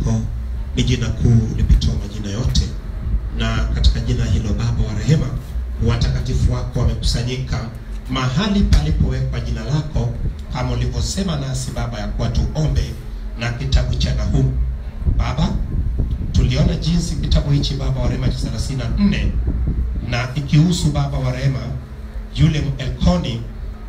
lako ni jina kuu lipitao majina yote, na katika jina hilo Baba wa rehema, watakatifu wako wamekusanyika mahali palipowekwa jina lako, kama ulivyosema nasi Baba ya kuwa tuombe na kitabu cha Nahumu. Baba, tuliona jinsi kitabu hichi Baba wa rehema cha 34 na ikihusu Baba wa rehema yule Elkoni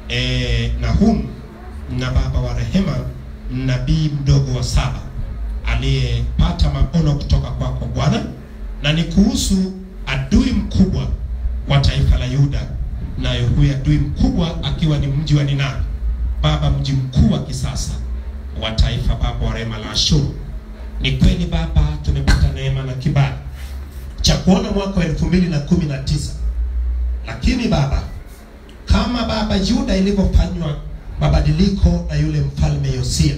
e, Nahum na Baba wa rehema nabii mdogo wa saba aliyepata maono kutoka kwako Bwana, na ni kuhusu adui mkubwa wa taifa la Yuda, nayo huyu adui mkubwa akiwa ni mji wa Nineve, Baba, mji mkuu wa kisasa wa taifa Baba wa rehema la Ashuru. Ni kweli Baba, tumepata neema na kibali cha kuona mwaka wa elfu mbili na kumi na tisa lakini Baba, kama Baba Yuda ilivyofanywa mabadiliko na yule mfalme Yosia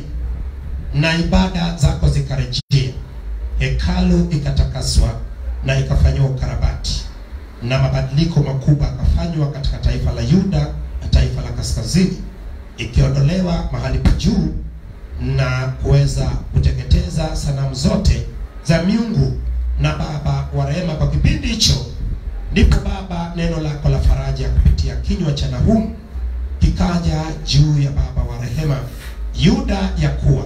na ibada zako zikarejea, hekalu ikatakaswa na ikafanyiwa ukarabati na mabadiliko makubwa akafanywa katika taifa la Yuda na taifa la kaskazini, ikiondolewa mahali pa juu na kuweza kuteketeza sanamu zote za miungu. Na Baba wa rehema, kwa kipindi hicho ndipo Baba neno lako la faraja kupitia kinywa cha Nahumu kikaja juu ya Baba wa rehema Yuda, ya kuwa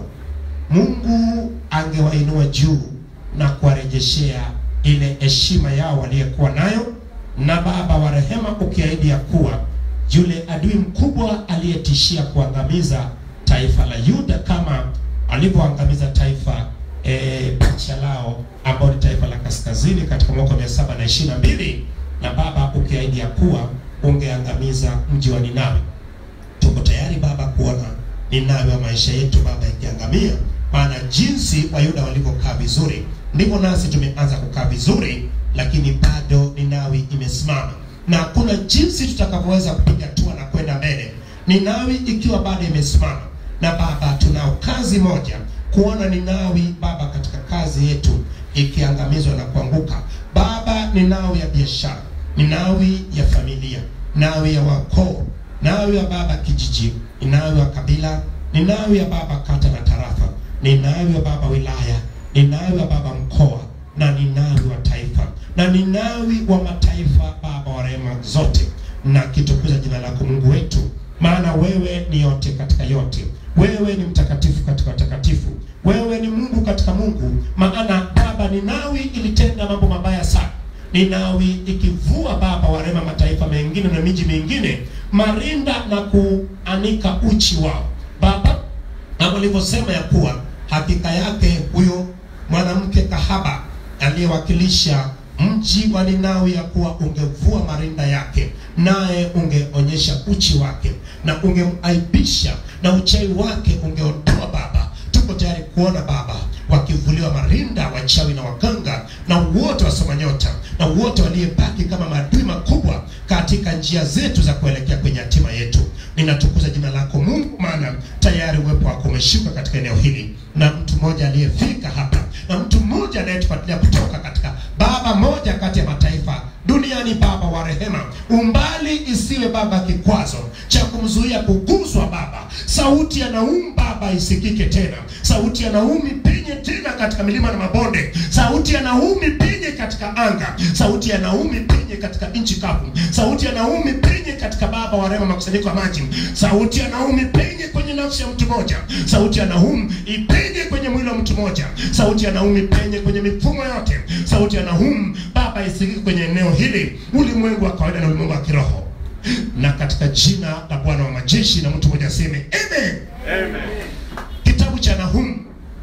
Mungu angewainua juu na kuwarejeshea ile heshima yao waliyekuwa nayo, na Baba wa rehema ukiahidi ya kuwa yule adui mkubwa aliyetishia kuangamiza taifa la Yuda kama alivyoangamiza taifa e, pacha lao ambao ni taifa la kaskazini katika mwaka wa mia saba na ishirini na mbili na Baba ukiahidi ya kuwa ungeangamiza mji wa Ninawi. Tuko tayari Baba kuona Ninawi wa maisha yetu Baba ikiangamia, maana jinsi Wayuda walivyokaa vizuri ndivyo nasi tumeanza kukaa vizuri, lakini bado Ninawi imesimama na hakuna jinsi tutakavyoweza kupiga hatua na kwenda mbele Ninawi ikiwa bado imesimama. Na Baba, tunao kazi moja, kuona Ninawi Baba katika kazi yetu ikiangamizwa na kuanguka. Baba, Ninawi ya biashara, Ninawi ya familia, Ninawi ya wakoo, Ninawi ya Baba kijiji, Ninawi ya kabila, Ninawi ya Baba kata na tarafa, Ninawi ya Baba wilaya, Ninawi ya Baba mkoa, na Ninawi wa taifa, na Ninawi wa mataifa, Baba wa rehema zote, na kitukuza jina lako Mungu wetu, maana wewe ni yote katika yote, wewe ni mtakatifu katika watakatifu, wewe ni Mungu katika Mungu. Maana Baba, Ninawi ilitenda mambo mabaya sana. Ninawi ikivua Baba wa rehema mataifa mengine na miji mingine marinda na kuanika uchi wao Baba, na walivyosema ya kuwa hakika yake huyo mwanamke kahaba aliyewakilisha mji wa Ninawi ya kuwa ungevua marinda yake, naye ungeonyesha uchi wake na ungeaibisha na uchawi wake ungeondoa. Baba, tuko tayari kuona Baba wakivuliwa marinda wachawi na waganga na wote wasoma nyota na wote waliyebaki kama maadui makubwa katika njia zetu za kuelekea kwenye hatima yetu. Ninatukuza jina lako Mungu, maana tayari uwepo wako umeshuka katika eneo hili, na mtu mmoja aliyefika hapa na mtu mmoja anayetufuatilia kutoka katika Baba moja kati ya mataifa duniani. Baba wa rehema, umbali isiwe Baba kikwazo cha kumzuia kuguswa Baba. Sauti ya Naumu Baba isikike tena, sauti ya Naumi penye tena katika milima na mabonde, sauti ya Naumi penye katika anga, sauti ya Naumi penye katika nchi kavu, sauti ya Naumi penye katika Baba wa rehema makusanyiko ya maji, sauti ya Naumi penye kwenye nafsi ya mtu mmoja, sauti ya Naumi ipenye kwenye mwili wa mtu mmoja, sauti ya Naumi penye kwenye mifumo yote, sauti ya Naumi Baba isikike kwenye eneo hili, ulimwengu wa kawaida na ulimwengu wa kiroho, na katika jina la Bwana wa majeshi, na mtu mmoja aseme amen. Amen. Kitabu cha Nahumu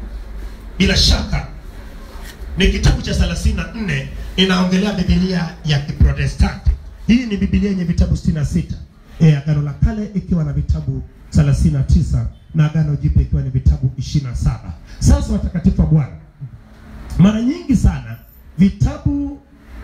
bila shaka ni kitabu cha 34 inaongelea Biblia ya Kiprotestanti. Hii ni Biblia yenye vitabu 66. Eh, Agano la Kale ikiwa na vitabu 39 na Agano Jipya ikiwa ni vitabu 27. Sasa watakatifu wa Bwana, mara nyingi sana vitabu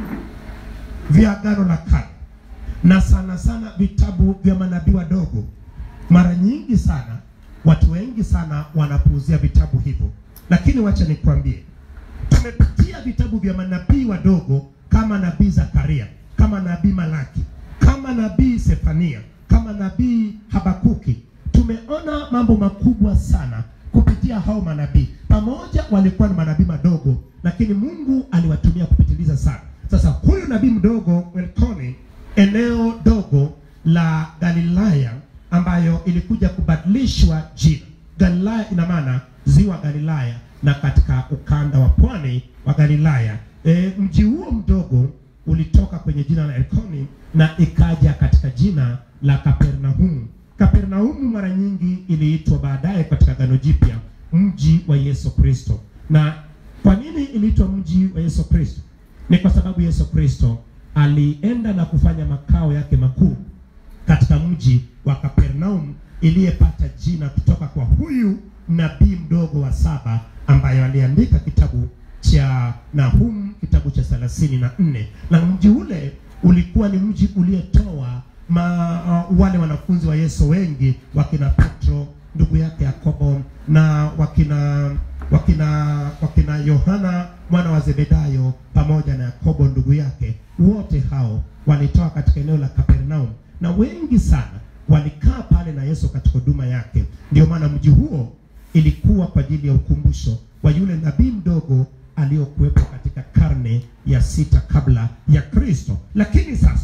vya Agano la Kale na sana sana vitabu vya manabii wadogo, mara nyingi sana watu wengi sana wanapuuzia vitabu hivyo, lakini wacha nikwambie, tumepitia vitabu vya manabii wadogo kama nabii Zakaria, kama nabii Malaki, kama nabii Sefania, kama nabii Habakuki. Tumeona mambo makubwa sana kupitia hao manabii, pamoja walikuwa ni manabii madogo, lakini Mungu aliwatumia kupitiliza sana. Sasa huyu nabii mdogo Elkoni, eneo dogo la Galilaya ambayo ilikuja kubadilishwa jina. Galilaya ina maana ziwa Galilaya na katika ukanda wa pwani wa Galilaya. E, mji huo mdogo ulitoka kwenye jina la Elkoni na ikaja katika jina la Kapernaum. Kapernaumu mara nyingi iliitwa baadaye katika Agano Jipya mji wa Yesu Kristo. Na kwa nini iliitwa mji wa Yesu Kristo? Ni kwa sababu Yesu Kristo alienda na kufanya makao yake makuu katika mji wa Kapernaum iliyepata jina kutoka kwa huyu nabii mdogo wa saba ambaye aliandika kitabu cha Nahum kitabu cha thelathini na nne na mji ule ulikuwa ni mji uliyetoa ma, uh, wale wanafunzi wa Yesu wengi wakina Petro ndugu yake Yakobo na wakina wakina wakina Yohana mwana wa Zebedayo pamoja na Yakobo ndugu yake, wote hao walitoka katika eneo la Kapernaum, na wengi sana walikaa pale na Yesu katika huduma yake. Ndio maana mji huo ilikuwa kwa ajili ya ukumbusho wa yule nabii mdogo aliyokuwepo katika karne ya sita kabla ya Kristo. Lakini sasa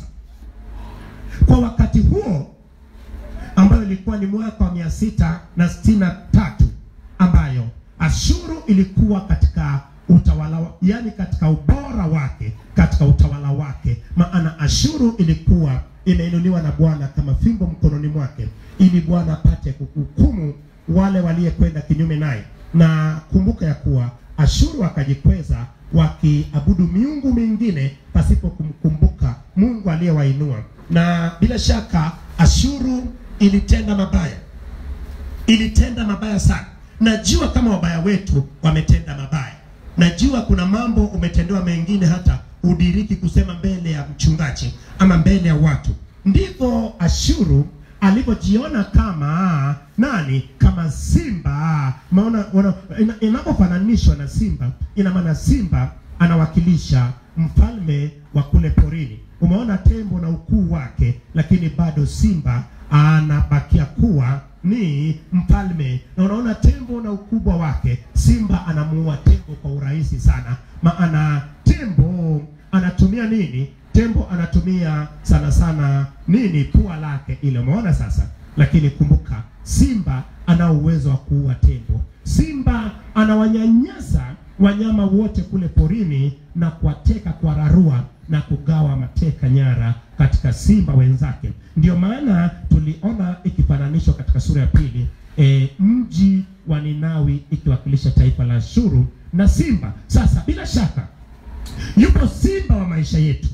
kwa wakati huo ambayo ilikuwa ni mwaka wa mia sita na sitini na tatu ambayo Ashuru ilikuwa katika utawala wa, yani katika ubora wake katika utawala wake, maana Ashuru ilikuwa imeinuliwa na Bwana kama fimbo mkononi mwake, ili Bwana apate kuhukumu wale waliyekwenda kinyume naye. Na kumbuka ya kuwa Ashuru akajikweza wakiabudu miungu mingine pasipo kumkumbuka Mungu aliyewainua, na bila shaka Ashuru ilitenda mabaya, ilitenda mabaya sana. Najua kama wabaya wetu wametenda mabaya, najua kuna mambo umetendewa mengine hata udiriki kusema mbele ya mchungaji ama mbele ya watu. Ndivyo Ashuru alivyojiona kama nani? Kama simba. Maona ina- inapofananishwa na simba, ina maana simba anawakilisha mfalme wa kule porini. Umeona tembo na ukuu wake, lakini bado simba anabakia kuwa ni mfalme. Na unaona tembo na ukubwa wake, simba anamuua tembo kwa urahisi sana, maana tembo anatumia nini? Tembo anatumia sana sana nini? Pua lake ile, umeona sasa. Lakini kumbuka, simba ana uwezo wa kuua tembo. Simba anawanyanyasa wanyama wote kule porini na kuwateka kwa rarua na kugawa mateka nyara katika simba wenzake. Ndio maana tuliona ikifananishwa katika sura ya pili e, mji wa Ninawi ikiwakilisha taifa la Ashuru na simba. Sasa bila shaka yupo simba wa maisha yetu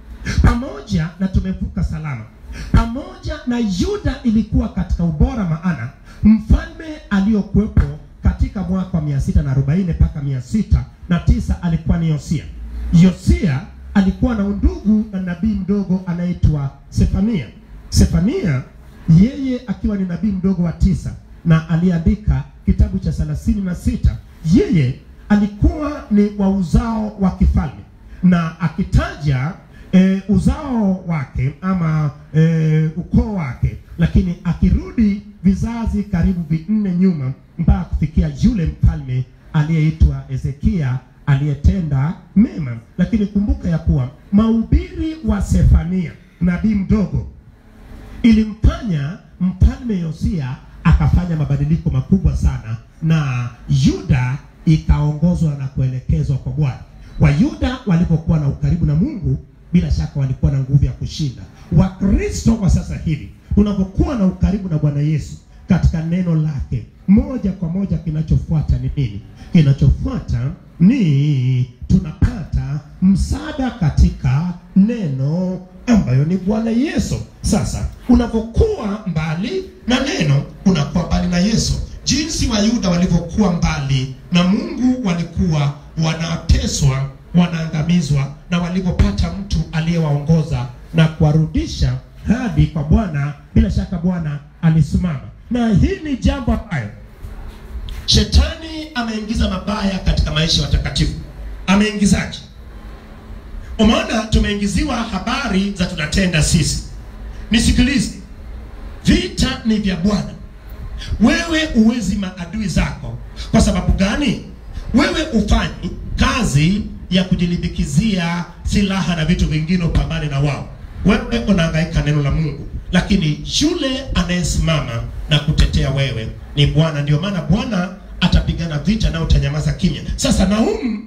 pamoja na tumevuka salama pamoja na Yuda ilikuwa katika ubora, maana mfalme aliyokuwepo katika mwaka wa mia sita na arobaini mpaka mia sita na tisa alikuwa ni Yosia. Yosia alikuwa na undugu na nabii mdogo anaitwa Sefania. Sefania yeye akiwa ni nabii mdogo wa tisa na aliandika kitabu cha thelathini na sita. Yeye alikuwa ni wa uzao wa kifalme na akitaja e, uzao wake ama e, ukoo wake, lakini akirudi vizazi karibu vinne nyuma mpaka kufikia yule mfalme aliyeitwa Hezekia aliyetenda mema. Lakini kumbuka ya kuwa mahubiri wa Sefania nabii mdogo ilimfanya mfalme Yosia akafanya mabadiliko makubwa sana, na Yuda ikaongozwa na kuelekezwa kwa Bwana. Wayuda walipokuwa na ukaribu na Mungu, bila shaka walikuwa na nguvu ya kushinda. Wakristo wa sasa hivi unapokuwa na ukaribu na Bwana Yesu katika neno lake, moja kwa moja kinachofuata ni nini? Kinachofuata ni tunapata msaada katika neno ambayo ni Bwana Yesu. Sasa unapokuwa mbali na neno, unakuwa mbali na Yesu. Jinsi Wayuda walivyokuwa mbali na Mungu, walikuwa wanateswa, wanaangamizwa, na walipopata mtu aliyewaongoza na kuwarudisha hadi kwa Bwana, bila shaka Bwana alisimama. Na hii ni jambo ambayo shetani ameingiza mabaya katika maisha ya watakatifu. Ameingizaje? Umeona, tumeingiziwa habari za tunatenda sisi. Nisikilize, vita ni vya Bwana, wewe uwezi maadui zako. Kwa sababu gani? Wewe ufanyi kazi ya kujilimbikizia silaha na vitu vingine upambane na wao. Wewe unahangaika neno la Mungu, lakini yule anayesimama na kutetea wewe ni Bwana. Ndio maana Bwana atapigana vita na utanyamaza kimya. Sasa Naumu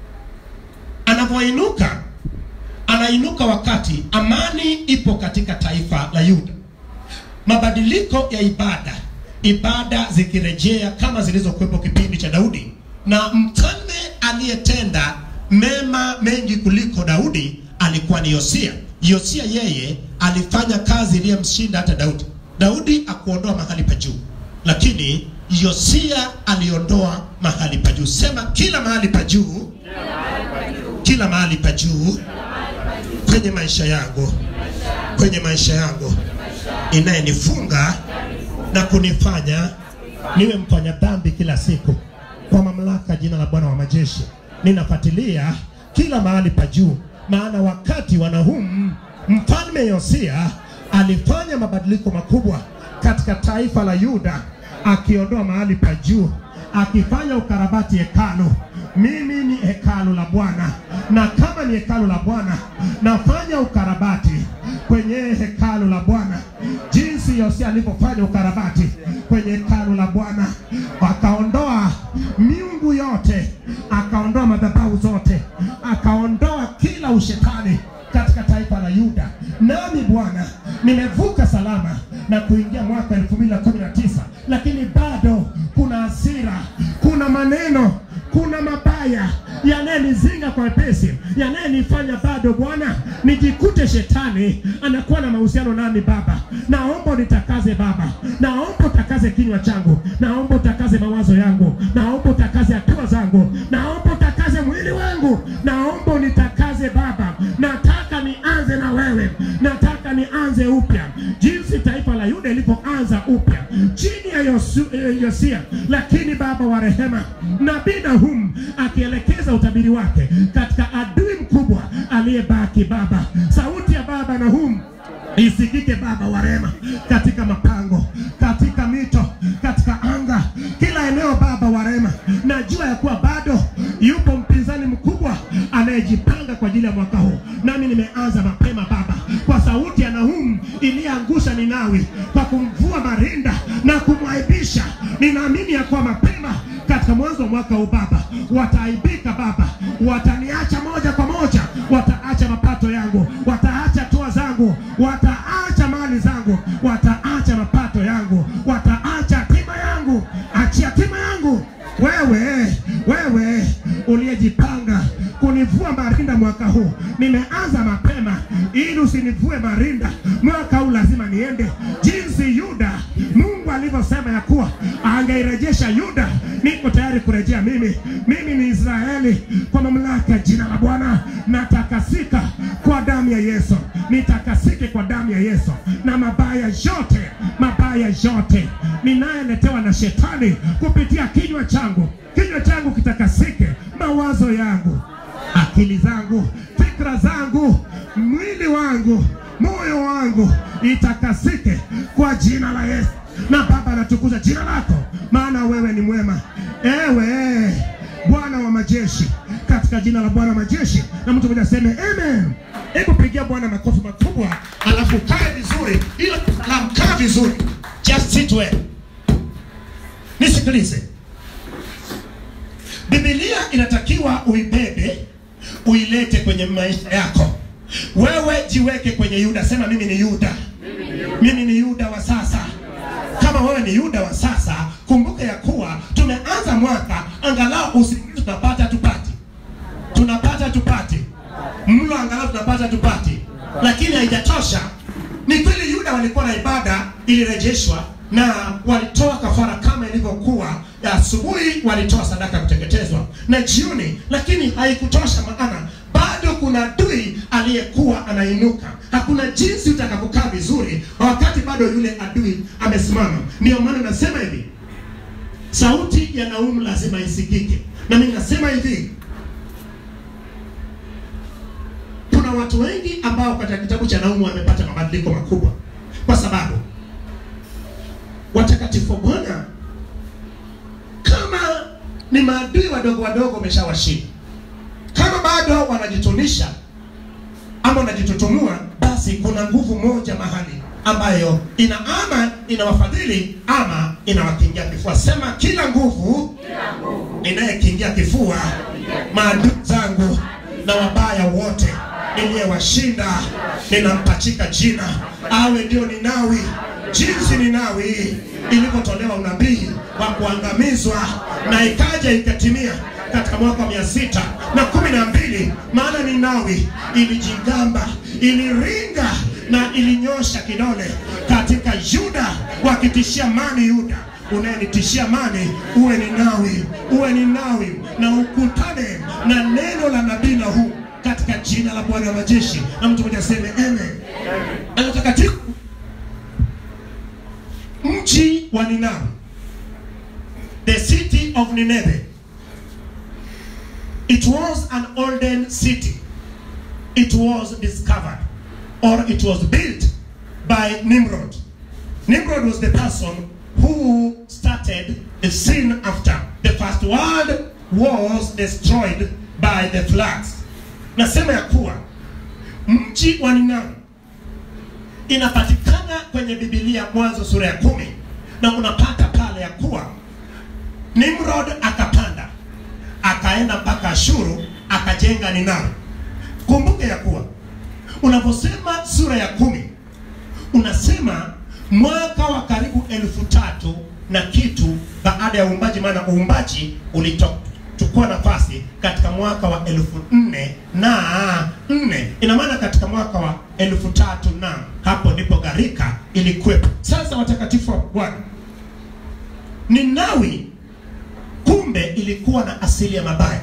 anavyoinuka, anainuka wakati amani ipo katika taifa la Yuda, mabadiliko ya ibada, ibada zikirejea kama zilizokuwepo kipindi cha Daudi, na mfalme aliyetenda mema mengi kuliko Daudi alikuwa ni Yosia. Yosia yeye alifanya kazi iliyomshinda hata Daudi. Daudi akuondoa mahali pa juu, lakini Yosia aliondoa mahali pa juu. Sema kila mahali pa juu, kila mahali pa juu kwenye maisha yangu, kwenye maisha yangu inayenifunga na kunifanya niwe mfanya dhambi kila siku. Kwa mamlaka jina la Bwana wa majeshi, ninafuatilia kila mahali pa juu, maana wakati wa Nahumu mfalme Yosia alifanya mabadiliko makubwa katika taifa la Yuda, akiondoa mahali pa juu, akifanya ukarabati hekalu. Mimi ni hekalu la Bwana, na kama ni hekalu la Bwana, nafanya ukarabati kwenye hekalu la Bwana, jinsi Yosia alivyofanya ukarabati kwenye hekalu la Bwana, akaondoa miungu yote, akaondoa madhabahu zote, akaondoa kila ushetani katika taifa la Yuda. Nami Bwana nimevuka salama na kuingia mwaka 2019 lakini bado kuna hasira, kuna maneno, kuna mabaya yanayenizinga kwa wepesi, yanayenifanya bado Bwana nijikute shetani anakuwa na mahusiano nami. Baba, naomba unitakaze Baba, naomba utakaze kinywa changu, naomba utakaze mawazo yangu, naomba utakaze hatua zangu, naomba utakaze mwili wangu, naomba unitakaze Baba. Nataka nianze na wewe, nataka nianze upya, jinsi taifa la Yuda ilivyoanza upya chini ya Yosu, eh, Yosia. Lakini Baba wa rehema, nabii Nahum akielekeza utabiri wake katika adui mkubwa aliyebaki. Baba, sauti ya Baba Nahum isikike Baba wa rehema, katika mapango, katika mito, katika anga, kila eneo Baba wa rehema. Najua ya kuwa bado yupo mpinzani mkubwa anayejipanga kwa ajili ya mwaka huu, nami nimeanza mapema Baba, kwa sauti ya Nahum iliyoangusha Ninawi kwa kumvua marinda na kumwaibisha. Ninaamini ya kuwa mapema katika mwanzo wa mwaka huu Baba wataaibika Baba, wataniacha moja kwa moja, wataacha mapato yangu, wataacha toa zangu, wataacha mali zangu, wataacha mapato yangu, wataacha hatima yangu. Achia hatima yangu wewe, wewe uliyejipanga kunivua marinda mwaka huu, nimeanza mapema ili usinivue marinda mwaka huu. Lazima niende jinsi Yuda Mungu alivyosema ya kuwa angeirejesha Yuda. Niko tayari kurejea mimi. Mimi ni Israeli kwa mamlaka ya jina la Bwana. Natakasika kwa damu ya Yesu, nitakasike kwa damu ya Yesu, na mabaya yote, mabaya yote ninayeletewa na shetani kupitia kinywa changu, kinywa changu kitakasike, mawazo yangu akili zangu, fikra zangu, mwili wangu, moyo wangu itakasike kwa jina la Yesu. Na Baba, natukuza jina lako, maana wewe ni mwema, ewe Bwana wa majeshi, katika jina la Bwana wa majeshi. Na mtu mmoja aseme amen. Hebu pigia Bwana makofi makubwa, alafu kae vizuri, ila salamu, kaa vizuri, just sit well. Nisikilize, Biblia inatakiwa uibebe uilete kwenye maisha yako. Wewe jiweke kwenye Yuda, sema mimi ni Yuda, mimi ni Yuda wa sasa. Kama wewe ni Yuda wa sasa, kumbuka ya kuwa tumeanza mwaka, angalau usingizi tunapata tupati, tunapata tupati, mlo angalau tunapata tupati, lakini haijatosha. Ni kweli Yuda walikuwa na ibada ilirejeshwa na walitoa kafara kama ilivyokuwa asubuhi, walitoa sadaka ya kuteketezwa na jioni, lakini haikutosha, maana bado kuna adui aliyekuwa anainuka. Hakuna jinsi utakapokaa vizuri wakati bado yule adui amesimama. Ndio maana nasema hivi, sauti ya Naumu lazima isikike, na mimi nasema hivi kuna watu wengi ambao katika kitabu cha Naumu wamepata mabadiliko makubwa, kwa sababu watakatifu wa Bwana ni maadui wadogo wadogo umeshawashinda. Kama bado wanajitunisha ama wanajitutumua, basi kuna nguvu moja mahali ambayo ina ama inawafadhili ama inawakingia kifua. Sema kila nguvu inayekingia kifua maadui zangu na wabaya wote niliyewashinda, ninampachika jina awe ndio Ninawi, jinsi Ninawi ilivyotolewa unabii wa kuangamizwa na ikaja ikatimia katika mwaka wa mia sita na kumi na mbili maana Ninawi ilijigamba, iliringa na ilinyosha kidole katika Yuda, wakitishia mani Yuda unayenitishia mani, uwe Ninawi, uwe Ninawi na ukutane na neno la nabii Nahumu katika jina la Bwana wa majeshi, na mtu mmoja aseme amen. Na mtakatifu mji wa Ninawi, the city of Nineveh, it was an olden city. It was discovered or it was built by Nimrod. Nimrod was the person who started the sin after the first world was destroyed by the floods. Nasema ya kuwa mji wa Ninawi inapatikana kwenye Biblia Mwanzo sura ya kumi, na unapata pale ya kuwa Nimrod akapanda akaenda mpaka Ashuru akajenga Ninawi. Kumbuke ya kuwa unaposema sura ya kumi unasema mwaka wa karibu elfu tatu na kitu baada ya uumbaji, maana uumbaji ulitochukua nafasi katika mwaka wa elfu nne na nne. Ina maana katika mwaka wa elfu tatu na hapo ndipo gharika ilikuwepo. Sasa watakatifu wa Bwana, Ninawi kumbe ilikuwa na asili ya mabaya.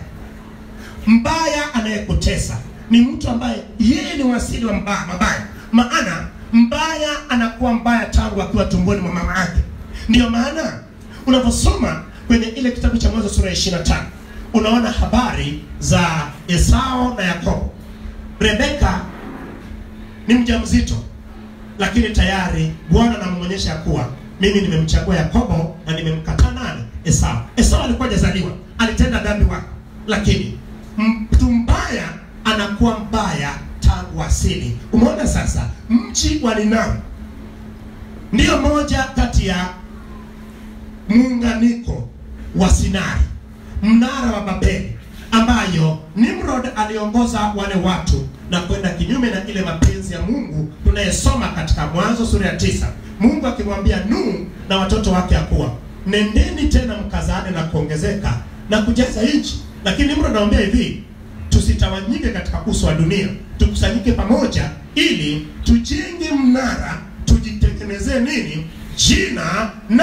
Mbaya anayekutesa ni mtu ambaye yeye ni wasili wa mbaya, mabaya. Maana mbaya anakuwa mbaya tangu akiwa tumboni mwa mama yake. Ndiyo maana unaposoma kwenye ile kitabu cha Mwanzo sura ya 25 unaona habari za Esau na Yakobo. Rebeka ni mjamzito, lakini tayari Bwana anamwonyesha kuwa mimi nimemchagua Yakobo na nimemkataa nani? Esau. Esau alikuwa hajazaliwa, alitenda dhambi wake, lakini mtu mbaya anakuwa mbaya tangu asili. Umeona sasa, mji wa Ninawi ndiyo moja kati ya muunganiko wa Sinai, mnara wa Babeli, ambayo Nimrod aliongoza wale watu na kwenda kinyume na ile mapenzi ya Mungu tunayesoma katika Mwanzo sura ya tisa, Mungu akimwambia Nuhu na watoto wake ya kuwa nendeni tena mkazane na kuongezeka na kujaza nchi, lakini Nimrod anamwambia hivi tusitawanyike katika uso wa dunia, tukusanyike pamoja ili tujenge mnara, tujitengenezee nini jina na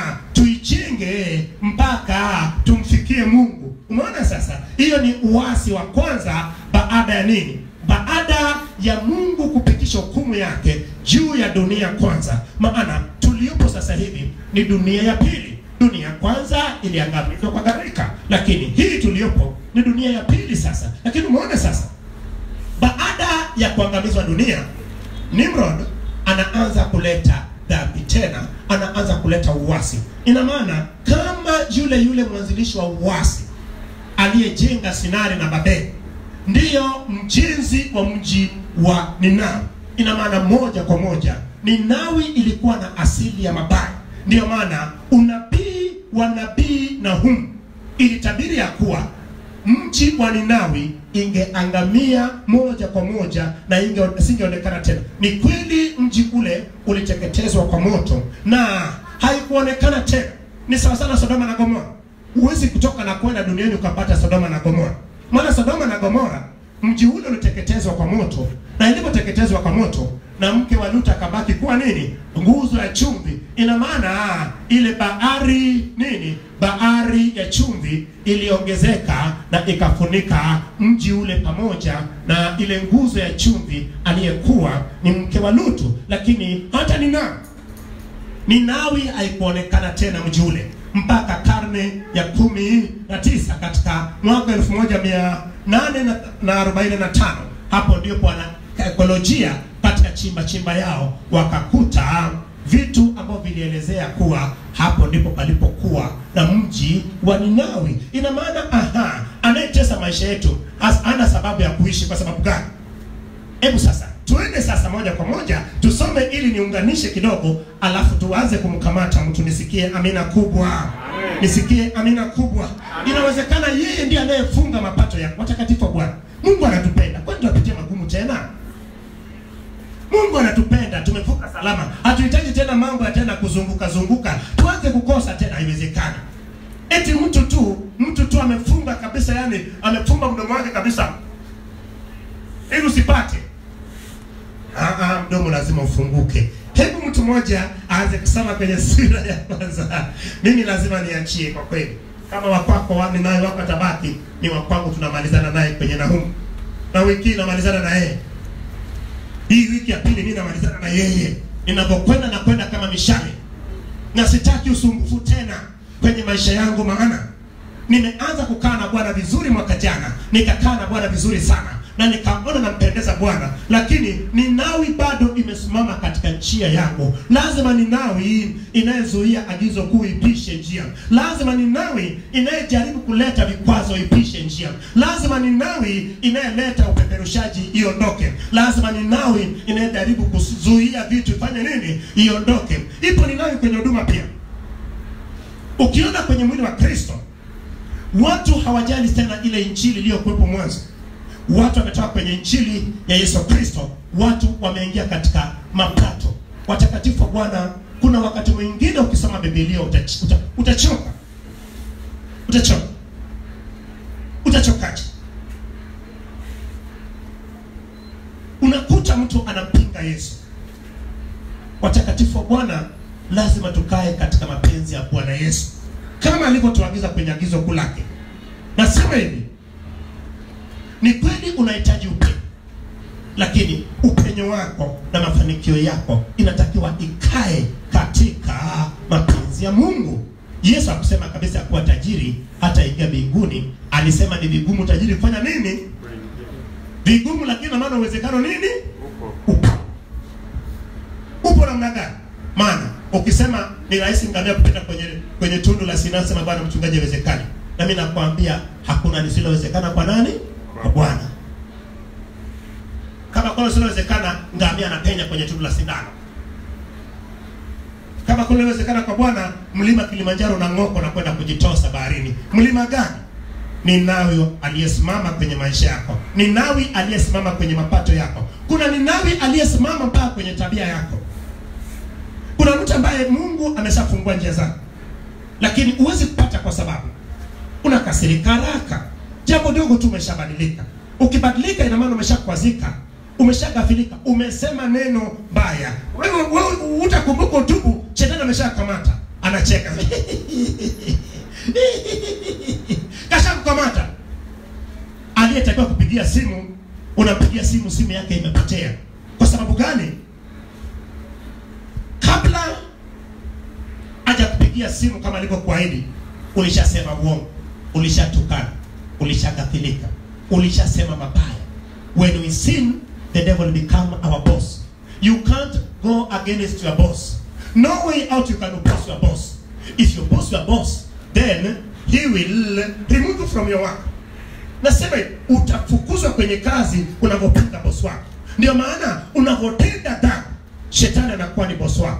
tuijenge mpaka tumfikie Mungu. Umeona sasa, hiyo ni uasi wa kwanza baada ya nini? Baada ya Mungu kupitisha hukumu yake juu ya dunia kwanza. Maana tuliopo sasa hivi ni dunia ya pili. Dunia ya kwanza iliangamizwa kwa gharika, lakini hii tuliopo ni dunia ya pili sasa. Lakini umeona sasa, baada ya kuangamizwa dunia, Nimrod anaanza kuleta dhambi tena, anaanza kuleta uasi. Ina maana kama yule yule mwanzilishi wa uasi aliyejenga Sinari na Babeli ndiyo mjenzi wa mji wa Ninawi. Ina maana moja kwa moja Ninawi ilikuwa na asili ya mabaya. Ndiyo maana unabii wa nabii Nahumu ilitabiri ya kuwa mji wa Ninawi ingeangamia moja kwa moja na inge isingeonekana tena. Ni kweli mji ule uliteketezwa kwa moto na haikuonekana tena. Ni sawa sana Sodoma na Gomora. Huwezi kutoka na kwenda duniani ukapata Sodoma na Gomora, maana Sodoma na Gomora mji ule uliteketezwa kwa moto, na ilipoteketezwa kwa moto na mke wa Lutu akabaki kuwa nini? Nguzo ya chumvi. Ina maana ile bahari nini, bahari ya chumvi iliongezeka na ikafunika mji ule pamoja na ile nguzo ya chumvi aliyekuwa ni mke wa Lutu. Lakini hata Ninawi, Ninawi haikuonekana tena mji ule mpaka karne ya kumi na tisa katika mwaka elfu moja mia nane na, na arobaini na tano hapo ndipo wana ekolojia katika chimba chimba yao wakakuta vitu ambavyo vilielezea kuwa hapo ndipo palipokuwa na mji wa Ninawi. Ina maana aha, anayetesa maisha yetu has- hana sababu ya kuishi. Kwa sababu gani? Hebu sasa tuende sasa moja kwa moja tusome ili niunganishe kidogo, alafu tuanze kumkamata mtu. Nisikie amina kubwa, nisikie amina kubwa. Inawezekana yeye ndiye anayefunga mapato ya watakatifu wa Bwana. Mungu anatupenda, kwani tunapitia magumu tena? Mungu anatupenda, tumevuka salama, hatuhitaji tena mambo ya tena kuzunguka zunguka, tuanze kukosa tena, haiwezekani. Eti mtu tu mtu tu amefunga kabisa, yani amefunga mdomo wake kabisa ili usipate. Ah, ah, mdomo lazima ufunguke. Hebu mtu mmoja aanze kusoma kwenye sura ya kwanza. Mimi lazima niachie kwa kweli, kama wakwako wami naye wako atabaki, ni wakwangu, tunamalizana naye kwenye Nahumu, na wiki hii namalizana na yeye hii wiki ya pili mimi namalizana na yeye, ninapokwenda na kwenda kama mishale, na sitaki usumbufu tena kwenye maisha yangu, maana nimeanza kukaa na Bwana vizuri mwaka jana, nikakaa na Bwana vizuri sana na nikaona nampendeza Bwana, lakini Ninawi bado imesimama katika njia yangu. Lazima Ninawi inayezuia agizo kuu ipishe njia, lazima Ninawi inayejaribu kuleta vikwazo ipishe njia, lazima Ninawi inayeleta upeperushaji iondoke, lazima Ninawi inayejaribu kuzuia vitu ifanye nini? Iondoke. Ipo Ninawi kwenye huduma pia. Ukiona kwenye mwili wa Kristo watu hawajali tena ile injili iliyokuwepo mwanzo watu wametoka kwenye injili ya Yesu Kristo, watu wameingia katika mapato. Watakatifu wa Bwana, kuna wakati mwingine ukisoma Biblia utach- uta- utachoka, utachoka, utachokaje? Unakuta mtu anampinga Yesu. Watakatifu wa Bwana, lazima tukae katika mapenzi ya Bwana Yesu kama alivyotuagiza kwenye agizo kuu lake. Nasema hivi, ni kweli unahitaji upenyo, lakini upenyo wako na mafanikio yako inatakiwa ikae katika mapenzi ya Mungu. Yesu akusema kabisa kuwa tajiri hata ingia mbinguni, alisema ni vigumu tajiri kufanya nini? Vigumu, lakini na maana uwezekano nini? Upo. Upo namna gani? Maana ukisema ni rahisi ngamia kupita kwenye kwenye tundu la Sinai, sema bwana mchungaji, haiwezekani. Na mimi nakwambia hakuna lisilowezekana kwa nani? Kwa Bwana. Kama kuna lisilowezekana, ngamia anapenya kwenye tundu la sindano. Kama kuna liwezekana kwa Bwana, mlima Kilimanjaro unang'oka na kwenda kujitosa baharini. Mlima gani? Ninawi aliyesimama kwenye maisha yako, Ninawi aliyesimama kwenye mapato yako, kuna Ninawi aliyesimama mpaka kwenye tabia yako. Kuna mtu ambaye Mungu ameshafungua njia zake, lakini huwezi kupata kwa sababu unakasirika haraka. Jambo dogo tu umeshabadilika. Ukibadilika, ina maana umeshakwazika, umeshagafilika, umesema neno baya. Wewe wewe utakumbuka utubu, shetani ameshakamata, anacheka kashakukamata. Aliyetakiwa kupigia simu, unampigia simu, simu yake imepotea. Kwa sababu gani? Kabla hajakupigia simu kama alivyokuahidi, ulishasema uongo, ulishatukana, ulishagafilika, ulishasema mabaya. When we sin, the devil become our boss. You can't go against your boss. No way out you can oppose your boss. If you oppose your boss, then he will remove you from your work. Nasema hivi, utafukuzwa kwenye kazi unavyopinga bosi wako. Ndio maana unavyotenda dhambi, shetani anakuwa ni bosi wako.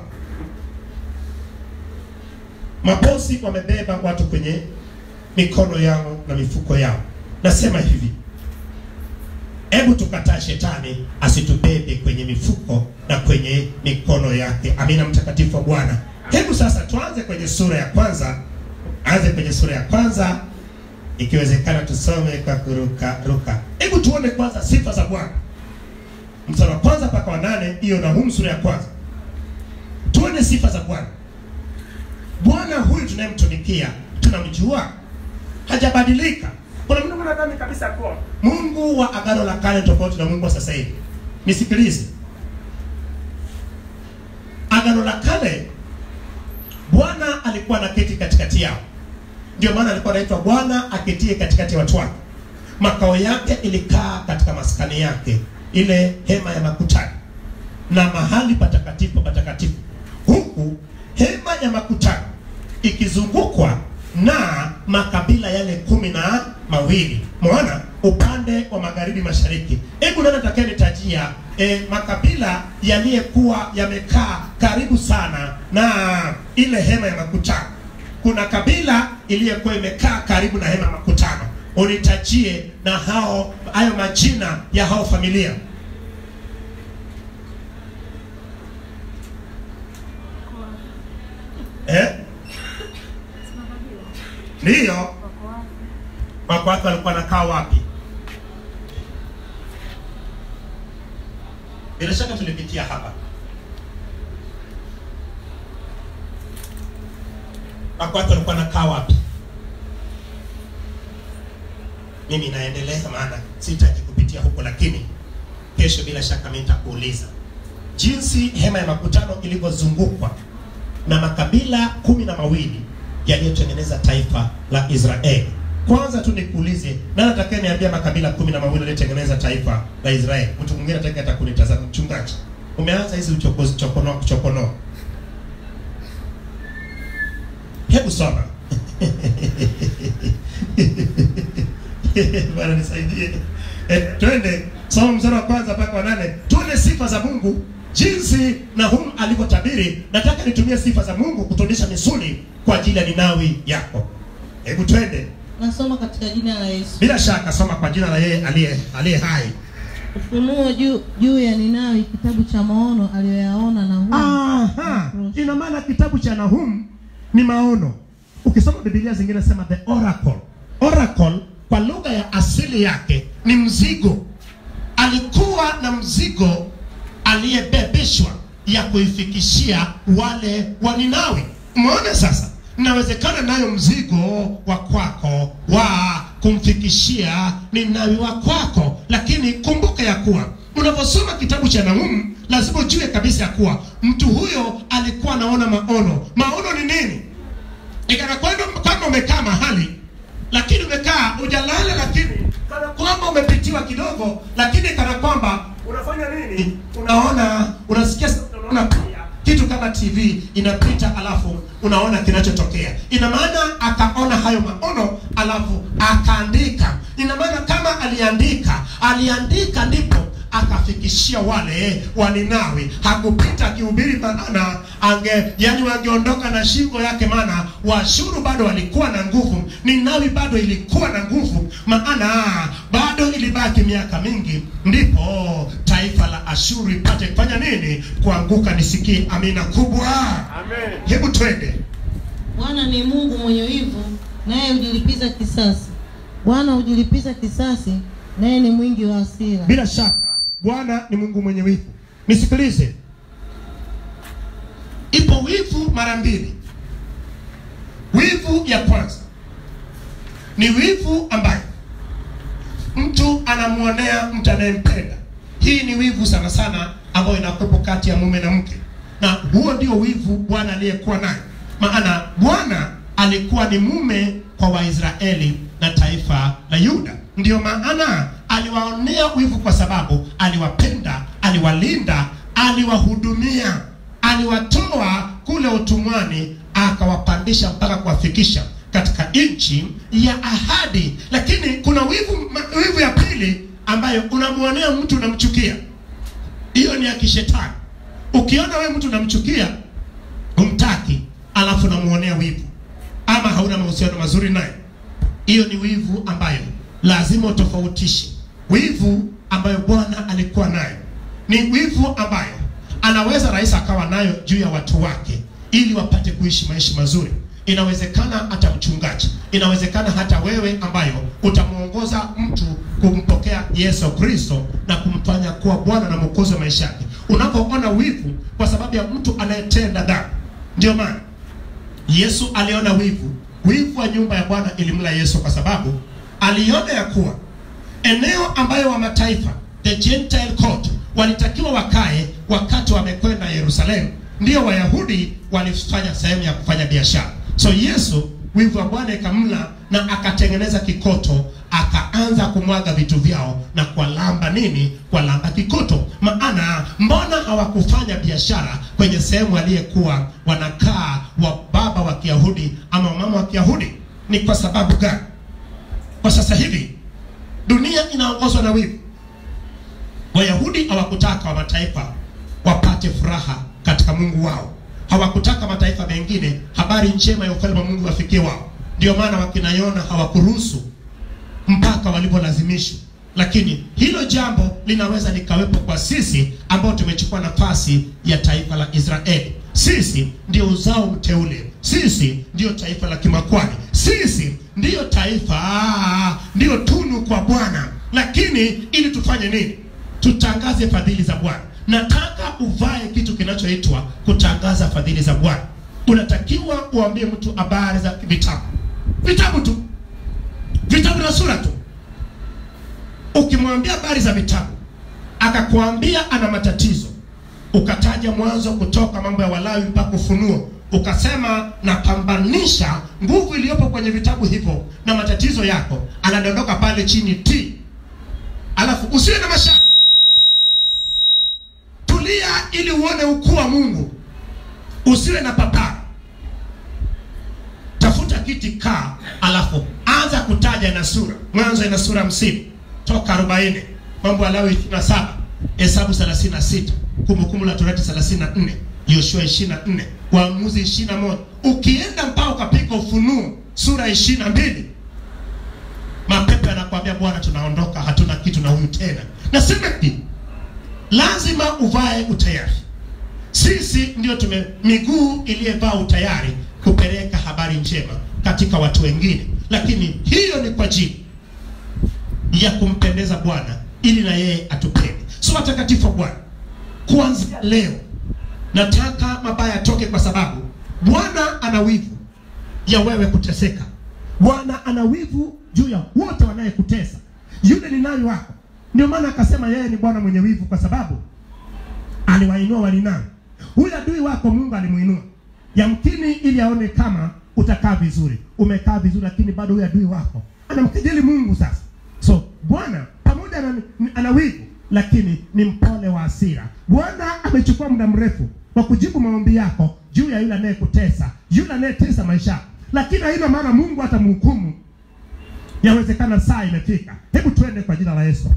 Mabosi wamebeba watu kwenye mikono yao na mifuko yao. Nasema hivi, hebu tukataa shetani asitubebe kwenye mifuko na kwenye mikono yake. Amina, mtakatifu wa Bwana. Hebu sasa tuanze kwenye sura ya kwanza, anze kwenye sura ya kwanza, ikiwezekana tusome kwa kuruka ruka. Hebu tuone kwanza sifa za Bwana, mstari wa kwanza mpaka wa nane, hiyo Nahumu sura ya kwanza. Tuone sifa za Bwana. Bwana huyu tunayemtumikia tunamjua, hajabadilika. Kuna mtu mnadhani kabisa kuwa Mungu wa agano la kale tofauti na Mungu wa sasa hivi. Nisikilize, agano la kale Bwana alikuwa anaketi katikati yao, ndio maana alikuwa anaitwa Bwana aketie katikati ya watu wake. Makao yake ilikaa katika maskani yake, ile hema ya makutano na mahali patakatifu patakatifu huku hema ya makutano ikizungukwa na makabila yale kumi na mawili mwaona upande wa magharibi mashariki hebu nani atakayenitajia e, makabila yaliyekuwa yamekaa karibu sana na ile hema ya makutano kuna kabila iliyokuwa imekaa karibu na hema ya makutano unitajie na hao hayo majina ya hao familia eh? ndiyo wako wake walikuwa nakaa wapi bila shaka tulipitia hapa wako wake walikuwa nakaa wapi mimi naendelea maana sitaki kupitia huko lakini kesho bila shaka mimi nitakuuliza jinsi hema ya makutano ilivyozungukwa na makabila kumi na mawili yaliyotengeneza taifa la Israeli. Kwanza tu nikuulize, nani atakaye niambia makabila kumi na mawili yaliyotengeneza taifa la Israeli? Mtu mwingine atakaye hata kunitazama. Mchungaji, umeanza hizi uchokozi chokono chokono. Hebu soma. Bwana nisaidie. Eh, twende soma mstari wa kwanza mpaka wa nane. Tuone sifa za Mungu jinsi Nahum alivyotabiri. Nataka nitumie sifa za Mungu kutuonyesha misuli kwa ajili ya Ninawi yako. Hebu twende. Nasoma katika jina la Yesu. Bila shaka soma kwa jina la yeye aliye aliye hai. Ufunuo juu juu ya Ninawi, kitabu cha maono aliyoyaona Nahumu. Aha, ina maana kitabu cha Nahum ni maono. Ukisoma Biblia zingine sema the oracle. Oracle kwa lugha ya asili yake ni mzigo. Alikuwa na mzigo aliyebebeshwa ya kuifikishia wale wa Ninawi. Umeona sasa? Inawezekana nayo mzigo wa kwako wa kumfikishia Ninawi wa kwako, lakini kumbuka ya kuwa unaposoma kitabu cha Nahumu lazima ujue kabisa ya kuwa mtu huyo alikuwa anaona maono. Maono ni nini? Ikana kwamba kwamba umekaa mahali lakini umekaa hujalala, lakini kana kwamba umepitiwa kidogo, lakini kana kwamba unafanya nini? Unaona, unasikia, sauti, unaona pia kitu kama TV inapita, alafu unaona kinachotokea. Ina maana akaona hayo maono, alafu akaandika. Ina maana kama aliandika, aliandika ndipo akafikishia wale wa Ninawi. Hakupita akihubiri, maana ange yani wangeondoka na shingo yake, maana Washuru bado walikuwa na nguvu, Ninawi bado ilikuwa na nguvu, maana bado ilibaki miaka mingi, ndipo taifa la Ashuru ipate kufanya nini? Kuanguka. Nisikie amina kubwa. Amen. Hebu twende. Bwana ni Mungu mwenye wivu, naye hujilipiza kisasi. Bwana hujilipiza kisasi, naye ni mwingi wa hasira. Bila shaka Bwana ni Mungu mwenye wivu. Nisikilize, ipo wivu mara mbili. Wivu ya kwanza ni wivu ambayo mtu anamwonea mtu anayempenda. Hii ni wivu sana sana ambayo inakuwepo kati ya mume na mke, na huo ndio wivu Bwana aliyekuwa naye. Maana Bwana alikuwa ni mume kwa Waisraeli na taifa la Yuda. Ndiyo maana aliwaonea wivu, kwa sababu aliwapenda, aliwalinda, aliwahudumia, aliwatoa kule utumwani, akawapandisha mpaka kuwafikisha katika nchi ya ahadi. Lakini kuna wivu, ma- wivu ya pili ambayo unamwonea mtu unamchukia. Hiyo ni ya kishetani. Ukiona wewe mtu unamchukia, humtaki, alafu unamuonea wivu ama hauna mahusiano mazuri naye, hiyo ni wivu ambayo lazima utofautishe. Wivu ambayo Bwana alikuwa nayo ni wivu ambayo anaweza rais akawa nayo juu ya watu wake ili wapate kuishi maisha mazuri. Inawezekana hata mchungaji, inawezekana hata wewe ambayo utamwongoza mtu kumpokea Yesu Kristo na kumfanya kuwa Bwana na Mwokozi wa maisha yake. Unapoona wivu kwa sababu ya mtu anayetenda dhambi, ndio maana Yesu aliona wivu. Wivu wa nyumba ya Bwana ilimla Yesu kwa sababu aliona ya kuwa eneo ambayo wa mataifa the Gentile court walitakiwa wakae wakati wamekwenda Yerusalemu, ndio Wayahudi walifanya sehemu ya kufanya biashara. So Yesu wivu wa Bwana ikamla na akatengeneza kikoto, akaanza kumwaga vitu vyao na kuwalamba nini kuwalamba kikoto maana mbona hawakufanya biashara kwenye sehemu aliyekuwa wanakaa wa baba wa kiyahudi ama mama wa kiyahudi ni kwa sababu gani kwa sasa hivi dunia inaongozwa na wivu wayahudi hawakutaka wa mataifa wapate furaha katika mungu wao hawakutaka mataifa mengine habari njema ya ufalme wa mungu wafikie wao ndio maana wakina yona hawakuruhusu mpaka walipolazimishwa lakini hilo jambo linaweza likawepo kwa sisi ambao tumechukua nafasi ya taifa la israeli sisi ndio uzao mteule sisi ndio taifa la kimakwani sisi ndiyo taifa ah, ndiyo tunu kwa bwana lakini ili tufanye nini tutangaze fadhili za bwana nataka uvae kitu kinachoitwa kutangaza fadhili za bwana unatakiwa uambie mtu habari za vitabu vitabu tu vitabu na sura tu ukimwambia habari za vitabu akakwambia ana matatizo ukataja mwanzo kutoka mambo ya walawi mpaka ufunuo ukasema napambanisha nguvu iliyopo kwenye vitabu hivyo na matatizo yako anadondoka pale chini t alafu usiwe na mashaka tulia ili uone ukuu wa mungu usiwe na papara tafuta kiti kaa alafu anza kutaja na sura mwanzo ina sura hamsini toka arobaini mambo ya lawi ishiri na saba hesabu thelathini na sita kumbukumbu la torati thelathini na nne yoshua ishiri na nne waamuzi ishiri na moja ukienda mpaka ukapiga ufunuo sura ishiri na mbili mapepe anakwambia bwana tunaondoka hatuna kitu na huyu tena nasema hivi lazima uvae utayari sisi ndio tume miguu iliyevaa utayari kupeleka habari njema katika watu wengine lakini hiyo ni kwa ajili ya kumpendeza bwana ili na yeye atupende so watakatifu wa bwana kuanzia leo nataka mabaya yatoke kwa sababu bwana ana wivu ya wewe kuteseka bwana ana wivu juu ya wote wanayekutesa yule ni nani wako ndio maana akasema yeye ni bwana mwenye wivu kwa sababu aliwainua walinani huyu adui wako mungu alimuinua yamkini ili aone kama utakaa vizuri umekaa vizuri lakini bado huyu adui wako anamkejeli mungu sasa so bwana pamoja na ana wivu lakini ni mpole wa hasira bwana amechukua muda mrefu kwa kujibu maombi yako juu ya yule anayekutesa yule anayetesa maisha yako lakini haina maana mungu atamhukumu yawezekana saa imefika hebu twende kwa jina la yesu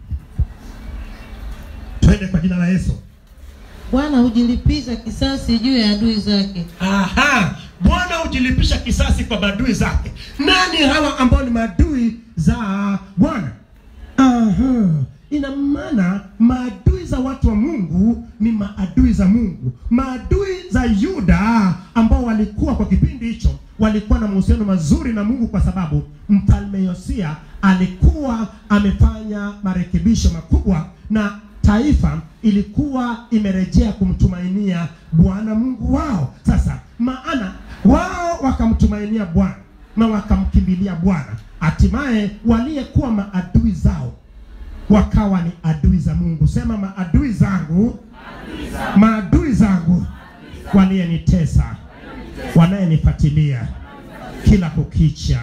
twende kwa jina la yesu bwana hujilipiza kisasi juu ya adui zake aha bwana hujilipisha kisasi kwa maadui zake nani hawa ambao ni maadui za bwana aha ina maana maadui za watu wa mungu ni maadui za mungu maadui za yuda ambao walikuwa kwa kipindi hicho walikuwa na mahusiano mazuri na mungu kwa sababu mfalme yosia alikuwa amefanya marekebisho makubwa na taifa ilikuwa imerejea kumtumainia bwana mungu wao sasa maana wao wakamtumainia bwana na wakamkimbilia bwana hatimaye waliyekuwa maadui zao wakawa ni adui za mungu sema maadui zangu maadui zangu waliyenitesa wanayenifuatilia kila kukicha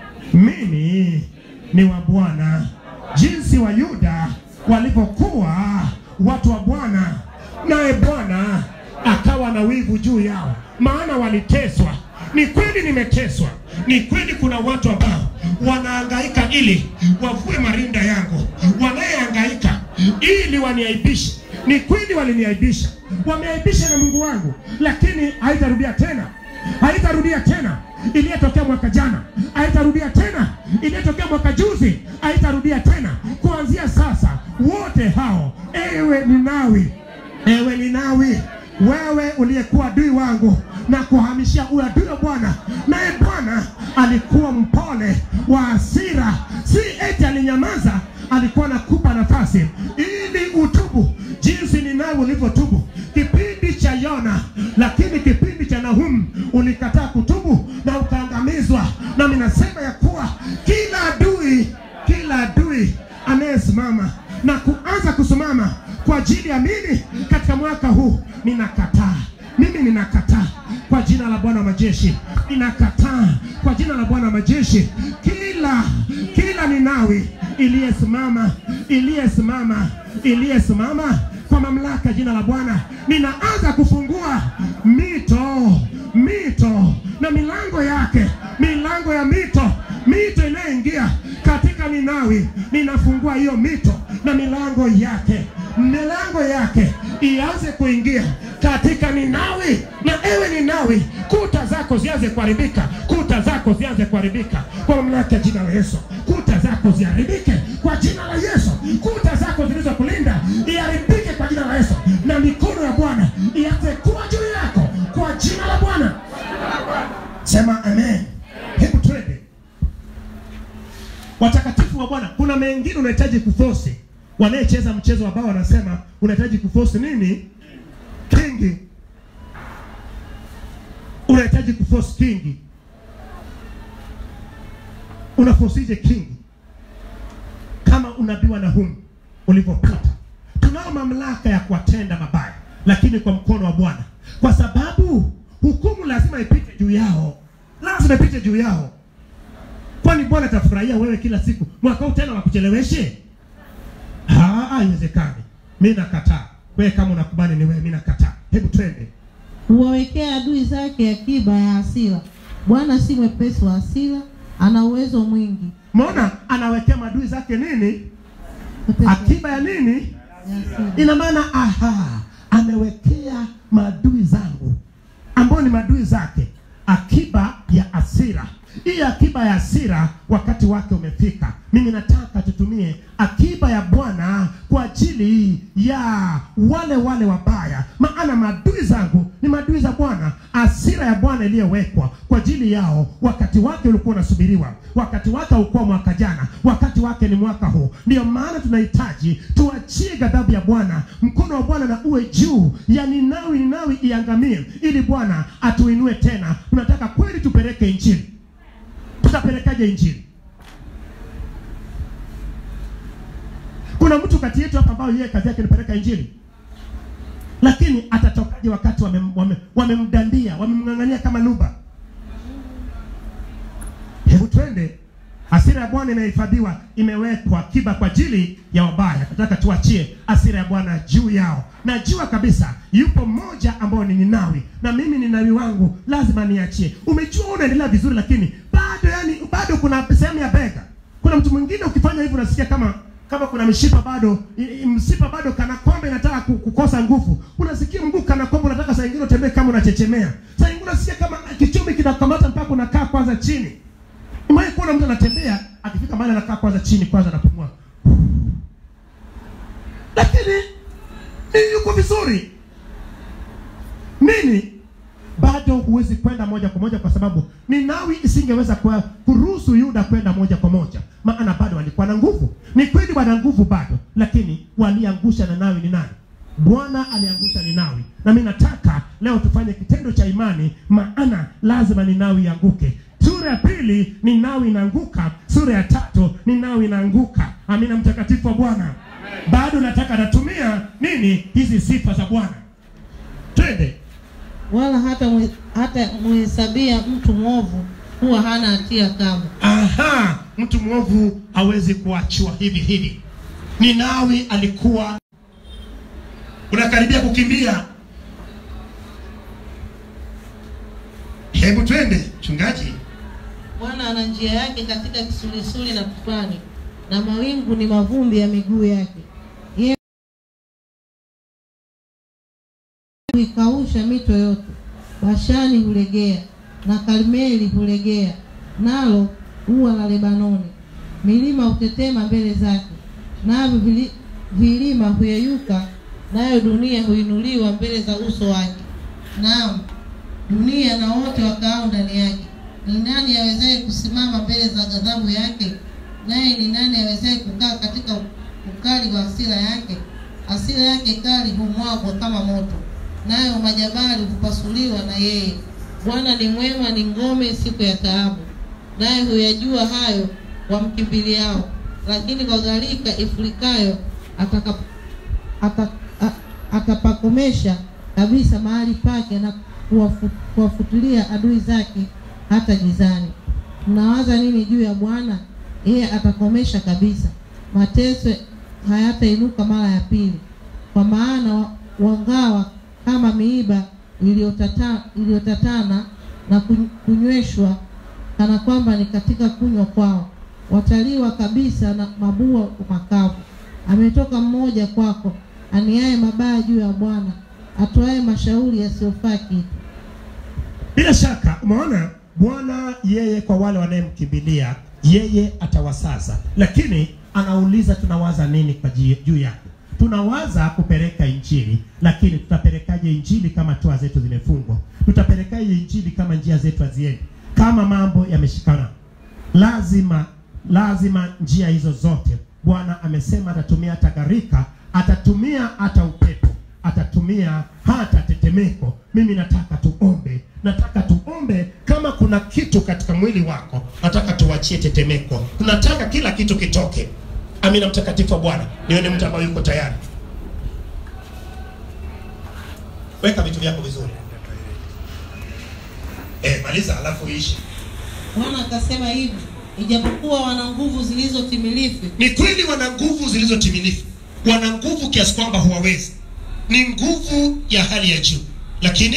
mimi ni wa bwana jinsi wa yuda walivyokuwa watu wa bwana naye bwana akawa na wivu juu yao maana waliteswa ni kweli nimeteswa ni kweli kuna watu ambao wanaangaika ili wavue marinda yangu wanayeangaika ili waniaibishe ni kweli waliniaibisha wameaibisha na mungu wangu lakini haitarudia tena haitarudia tena iliyotokea mwaka jana haitarudia tena iliyotokea mwaka juzi haitarudia tena kuanzia sasa wote hao ewe ninawi ewe ninawi wewe uliyekuwa adui wangu na kuhamishia uadui wa bwana naye bwana alikuwa mpole wa hasira si eti alinyamaza alikuwa nakupa nafasi ili utubu jinsi ninawe ulivyotubu kipindi cha yona lakini kipindi cha nahumu ulikataa kutubu na ukaangamizwa nami nasema ya kuwa kila adui kila adui anayesimama na kuanza kusimama kwa ajili ya mimi katika mwaka huu ninakataa mimi ninakataa kwa jina la bwana wa majeshi ninakataa kwa jina la bwana wa majeshi kila kila kila Ninawi iliyesimama iliyesimama iliyesimama kwa mamlaka ya jina la Bwana, ninaanza kufungua mito mito na milango yake, milango ya mito, mito inayoingia katika Ninawi, ninafungua hiyo mito na milango yake, milango yake ianze kuingia katika Ninawi. Na ewe Ninawi, kuta zako zianze kuharibika, kuta zako zianze kuharibika kwa mamlaka ya jina la Yesu. Kuta zako ziharibike kwa jina la Yesu. Kuta zako zilizokulinda iharibike kwa jina la Yesu, na mikono ya Bwana ianze kuwa juu yako kwa jina la Bwana. Sema amen. Hebu twende watakatifu wa Bwana. Kuna mengine unahitaji kufosi. Wanayecheza mchezo wa bao wanasema unahitaji kufosi nini? Kingi, unahitaji kufosi kingi. Unafosije kingi? Kama unabii wa Nahumu ulivyopita, tunao mamlaka ya kuwatenda mabaya, lakini kwa mkono wa Bwana, kwa sababu hukumu lazima ipite juu yao, lazima ipite juu yao. Kwani Bwana atafurahia wewe kila siku mwaka huu tena wakucheleweshe? Ah, haiwezekani. Mimi nakataa. Wewe kama unakubali ni wewe, mimi nakataa. Hebu twende. huwawekea adui zake akiba ya hasira. Bwana si mwepesi wa hasira, ana uwezo mwingi. Umeona, anawekea maadui zake nini? Mwepesi wa Akiba ya nini? hasira. Ina maana aha, amewekea maadui zangu ambao ni maadui zake akiba ya hasira. Hii akiba ya hasira wakati wake umefika. Mimi nataka tutumie akiba ya Bwana kwa ajili ya wale wale wabaya, maana maadui zangu ni maadui za Bwana. Hasira ya Bwana iliyowekwa kwa ajili yao, wakati wake ulikuwa unasubiriwa, wakati wake haukuwa mwaka jana, wakati wake ni mwaka huu. Ndiyo maana tunahitaji tuachie ghadhabu ya Bwana, mkono wa Bwana na uwe juu ya Ninawi, Ninawi iangamie, ili Bwana atuinue tena. Tunataka kweli tupeleke Injili. Tutapelekaje Injili? Kuna mtu kati yetu hapa ambao yeye kazi yake ni peleka Injili, lakini atatokaje wakati wamem- wame- wamemdandia wamemng'ang'ania kama luba? Hebu twende. Hasira ya Bwana imehifadhiwa, imewekwa kiba kwa ajili ya wabaya. Nataka tuachie hasira ya Bwana juu yao. Najua kabisa yupo mmoja ambao ni Ninawi, na mimi Ninawi wangu lazima niachie. Umejua unaendelea vizuri, lakini bado, yani bado kuna sehemu ya bega. Kuna mtu mwingine ukifanya hivyo unasikia kama kama kuna mishipa bado i- i- msipa bado kana kwamba inataka ku- kukosa nguvu. Unasikia mguu kana kwamba unataka saa nyingine utembee kama unachechemea. Saa nyingine unasikia kama kichumi kinakamata mpaka unakaa kwanza chini. Umewahi kuona mtu anatembea akifika mahali anakaa kwanza chini kwanza anapumua. Lakini ni yuko vizuri. Nini? Bado huwezi kwenda moja kwa moja kwa sababu Ninawi isingeweza kwa kuruhusu Yuda kwenda moja kwa moja, maana bado walikuwa na nguvu. Ni kweli wana nguvu bado, lakini waliangusha Ninawi ni nani? Bwana aliangusha Ninawi, na mimi nataka leo tufanye kitendo cha imani, maana lazima Ninawi ianguke. Sura ya pili Ninawi inaanguka, sura ya tatu Ninawi inaanguka. Amina, mtakatifu wa Bwana. Bado nataka natumia nini hizi sifa za Bwana. Twende. wala hata mwe- hata muhesabia mtu mwovu kuwa hana hatia kamwe. Aha, mtu mwovu hawezi kuachiwa hivi hivi. Ninawi alikuwa unakaribia kukimbia. Hebu twende mchungaji. Bwana ana njia yake katika kisulisuli na tufani, na mawingu ni mavumbi ya miguu yake. Yeye huikausha mito yote, Bashani hulegea na Karmeli hulegea, nalo ua la Lebanoni. Milima hutetema mbele zake, navyo vili- vilima huyeyuka, nayo dunia huinuliwa mbele za uso wake. Naam, dunia na wote wakaao ndani yake. Ni nani awezaye kusimama mbele za ghadhabu yake? Naye ni nani awezaye kukaa katika ukali wa hasira yake? Hasira yake kali humwagwa kama moto, nayo majabali hupasuliwa na yeye. Bwana ni mwema, ni ngome siku ya taabu, naye huyajua hayo wamkimbiliao. Lakini kwa gharika ifurikayo ataka ata- a- atapakomesha kabisa mahali pake na kuwafu- kuwafutilia adui zake hata gizani. Mnawaza nini juu ya Bwana? yeye atakomesha kabisa, mateso hayatainuka mara ya pili. Kwa maana wa- wangawa kama miiba iliyotata- iliyotatana na kun- kunyweshwa kana kwamba ni katika kunywa kwao, wataliwa kabisa na mabua makavu. Ametoka mmoja kwako, aniaye mabaya juu ya Bwana, atoaye mashauri yasiyofaa kitu. Bila shaka umeona Bwana yeye kwa wale wanayemkimbilia yeye atawasaza, lakini anauliza tunawaza nini kwa ji- juu yake? Tunawaza kupeleka injili, lakini tutapelekaje injili kama toa zetu zimefungwa? Tutapelekaje injili kama njia zetu haziendi, kama mambo yameshikana? Lazima lazima njia hizo zote Bwana amesema atatumia hata gharika, atatumia hata upepo atatumia hata tetemeko. Mimi nataka tuombe, nataka tuombe. Kama kuna kitu katika mwili wako, nataka tuwachie tetemeko, tunataka kila kitu kitoke. Amina, mtakatifu wa Bwana. Nione mtu ambaye yuko tayari. Weka vitu vyako vizuri. Eh, maliza alafu ishi. Bwana akasema hivi, ijapokuwa wana nguvu zilizotimilifu, Ni kweli wana nguvu zilizotimilifu, wana nguvu kiasi kwamba huwawezi, ni nguvu ya hali ya juu, lakini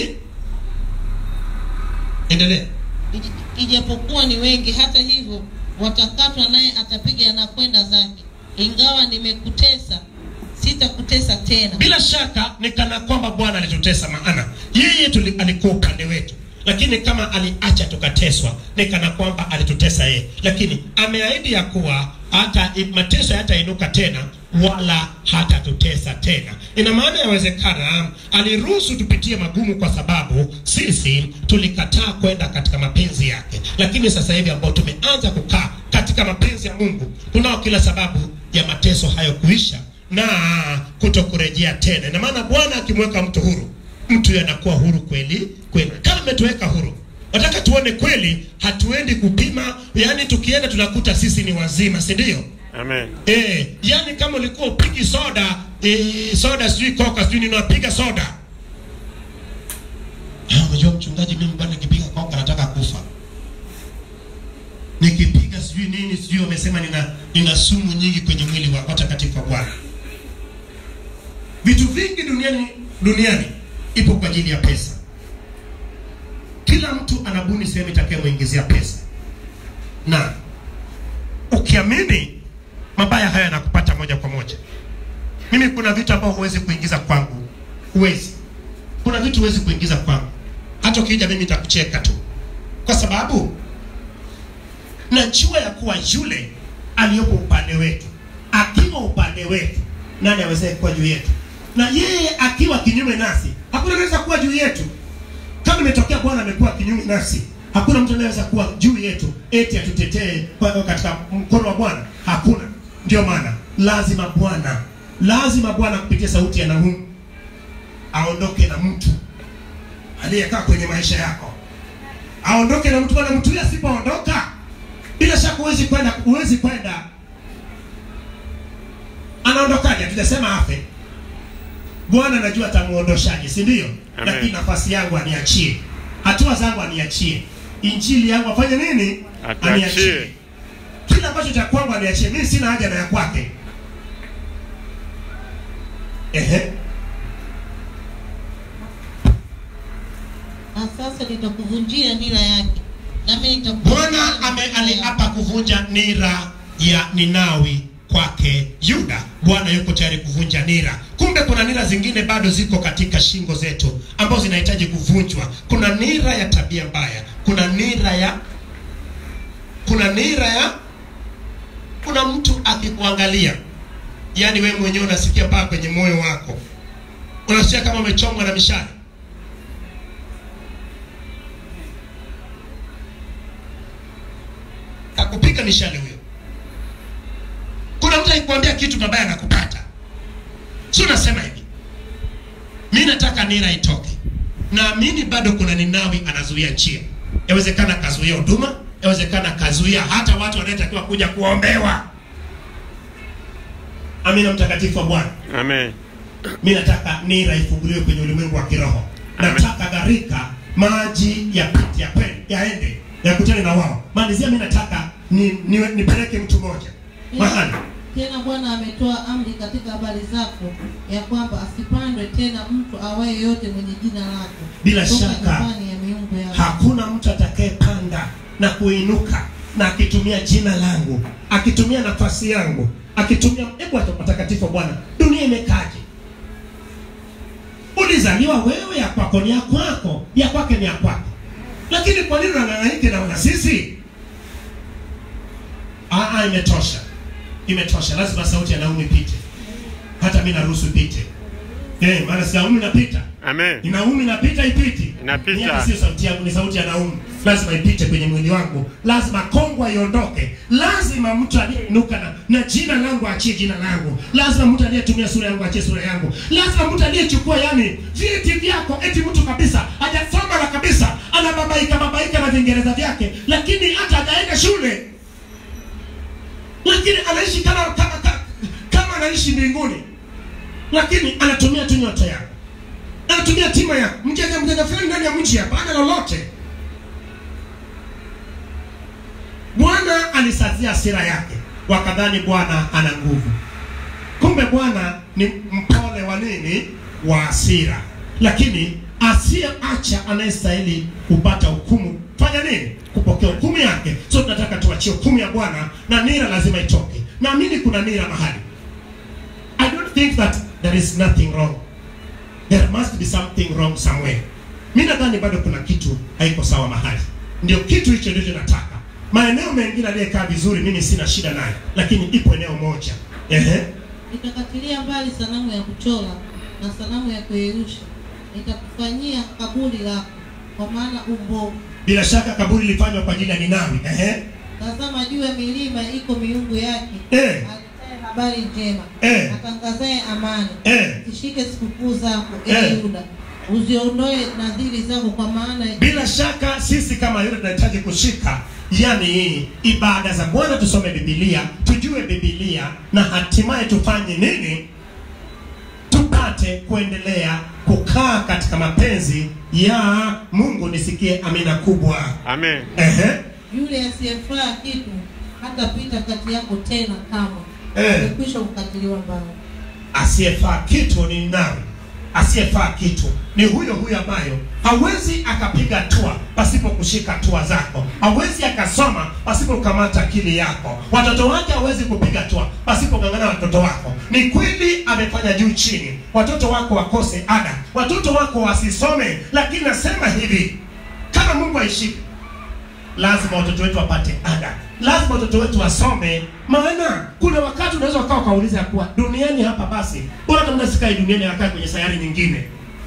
endelea. ij- ijapokuwa ni wengi, hata hivyo watakatwa, naye atapiga na kwenda zake. Ingawa nimekutesa, sitakutesa tena. Bila shaka ni kana kwamba Bwana alitutesa, maana yeye tuli, alikuwa upande wetu, lakini kama aliacha tukateswa, ni kana kwamba alitutesa yeye, lakini ameahidi ya kuwa hata mateso hayatainuka tena wala hatatutesa tena. Ina maana yawezekana aliruhusu tupitie magumu kwa sababu sisi tulikataa kwenda katika mapenzi yake, lakini sasa hivi ambao tumeanza kukaa katika mapenzi ya Mungu, tunao kila sababu ya mateso hayo kuisha na kutokurejea tena. Ina maana Bwana akimweka mtu huru, mtu huyo anakuwa huru kweli kweli. Kama ametuweka huru, nataka tuone kweli, hatuendi kupima, yaani tukienda tunakuta sisi ni wazima, si ndio? Amen. Eh, yani kama ulikuwa upigi soda eh, soda sijui koka sijui nini unapiga soda. Ah, unajua mchungaji, mimi bwana nikipiga koka nataka kufa. Nikipiga sijui nini sijui wamesema nina nina sumu nyingi kwenye mwili wa watakatifu wa Bwana. Vitu vingi duniani duniani ipo kwa ajili ya pesa. Kila mtu anabuni sehemu itakayomuingizia pesa. Na ukiamini mabaya haya yanakupata moja kwa moja. Mimi kuna vitu ambavyo huwezi kuingiza kwangu, huwezi. Kuna vitu huwezi kuingiza kwangu, hata ukija mimi nitakucheka tu, kwa sababu najua ya kuwa yule aliyopo upande wetu, akiwa upande wetu, nani awezaye kuwa juu yetu? Na yeye akiwa kinyume nasi, hakuna anaweza kuwa juu yetu. Kama imetokea Bwana amekuwa kinyume nasi, hakuna mtu anayeweza kuwa juu yetu eti atutetee kwa- katika mkono wa Bwana. Hakuna. Ndio maana lazima Bwana, lazima Bwana kupitia sauti ya Nahumu aondoke na mtu aliyekaa kwenye maisha yako, aondoke na mtu. Bwana, mtu huyo asipoondoka, bila shaka huwezi kwenda, huwezi kwenda. Anaondokaje? Hatujasema afe. Bwana anajua atamuondoshaje, si ndio? Amen. Lakini nafasi yangu aniachie, hatua zangu aniachie, injili yangu afanye nini? Atuachie. Kila ambacho cha kwangu aniachie. Mimi sina haja na ya kwake. Ehe, Na sasa nitakuvunjia nira yake, nami nitaku- Bwana ame aliapa kuvunja nira ya Ninawi kwake Yuda. Bwana yuko tayari kuvunja nira. Kumbe kuna nira zingine bado ziko katika shingo zetu ambazo zinahitaji kuvunjwa. Kuna nira ya tabia mbaya, kuna nira ya kuna nira ya kuna mtu akikuangalia, yaani wewe mwenyewe unasikia paa kwenye moyo wako, unasikia kama umechomwa na mishale. Akupiga mishale huyo. Kuna mtu akikwambia kitu mabaya anakupata, si unasema hivi, mi nataka nira itoke. Naamini bado kuna Ninawi anazuia njia. Yawezekana kazuia huduma, yawezekana kazuia hata watu wanaotakiwa kuja kuombewa. Amina, mtakatifu wa Bwana. Amen. Mi nataka nira ifunguliwe kwenye ulimwengu wa kiroho. Amen. Nataka gharika maji yapite yapende yaende yakutane na wao. Malizia, mi nataka ni, ni, nipeleke mtu mmoja mahali Tena Bwana ametoa amri katika habari zako ya kwamba asipandwe tena mtu awaye yote mwenye jina lako Bila toka shaka, nyumbani ya miungu yako. hakuna mtu atakayepanda na kuinuka na akitumia jina langu akitumia nafasi yangu akitumia hebu hata watakatifu wa bwana dunia imekaje ulizaliwa wewe ya kwako ni ya kwako ya kwake ni ya kwako lakini kwa nini unang'ang'anike na wana sisi Ah, ah, imetosha imetosha lazima sauti ya naumu ipite hata mi naruhusu ipite eh, maana si naumu inapita Amen. ni naumu inapita ipiti Inapita. Ni hata sio sauti yangu ni sauti ya naumu lazima ipite kwenye mwili wangu lazima kongwa iondoke lazima mtu aliyeinuka na, na jina langu achie jina langu lazima mtu aliyetumia sura yangu achie sura yangu lazima mtu aliyechukua yani viti vyako eti mtu kabisa hajasoma na kabisa anababaika babaika na vingereza vyake lakini hata hajaenda shule lakini anaishi kama kama, kama, kama anaishi mbinguni lakini anatumia tu nyota yako anatumia tima ya mjanja mjanja fulani ndani ya mji hapa ana lolote bwana alisazia hasira yake wakadhani bwana ana nguvu kumbe bwana ni mpole wa nini wa hasira lakini asiyeacha anayestahili kupata hukumu fanya nini kupokea hukumu yake so tunataka tuachie hukumu ya bwana na nira lazima itoke naamini kuna nira mahali i don't think that there is nothing wrong there must be something wrong somewhere mi nadhani bado kuna kitu haiko sawa mahali ndio kitu hicho ndicho nataka maeneo mengine aliyekaa vizuri mimi sina shida naye lakini ipo eneo moja ehe Nitakatilia mbali sanamu ya kuchora na sanamu ya kuyeyusha, nitakufanyia kaburi lako, kwa maana umbovu. bila shaka kaburi lilifanywa kwa ajili ya ninawi ehe Tazama juu ya milima iko miungu yake, Eh. aletaye habari njema, Eh. atangazaye amani. Eh. Zishike sikukuu zako, Eh. ee Yuda, uziondoe nadhiri zako, kwa maana bila shaka sisi kama yule tunahitaji kushika yani ibada za bwana tusome bibilia tujue bibilia na hatimaye tufanye nini tupate kuendelea kukaa katika mapenzi ya mungu nisikie amina kubwa Amen. Ehe. yule asiyefaa kitu hatapita kati yako tena kamwe, Eh. amekwisha kukatiliwa mbali. asiyefaa kitu ni nani asiyefaa kitu ni huyo huyo ambayo hawezi akapiga hatua pasipo kushika hatua zako hawezi akasoma pasipo kukamata akili yako watoto wake hawezi kupiga hatua pasipo kung'ang'ana watoto wako ni kweli amefanya juu chini watoto wako wakose ada watoto wako wasisome lakini nasema hivi kama mungu aishike lazima watoto wetu wapate ada lazima watoto wetu wasome maana kuna wakati unaweza ukawa ukauliza ya kuwa duniani hapa basi bora hata mna sikai duniani akae kwenye sayari nyingine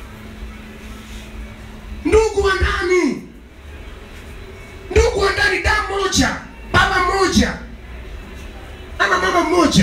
ndugu wa ndani ndugu wa ndani damu moja baba mmoja ama mama mmoja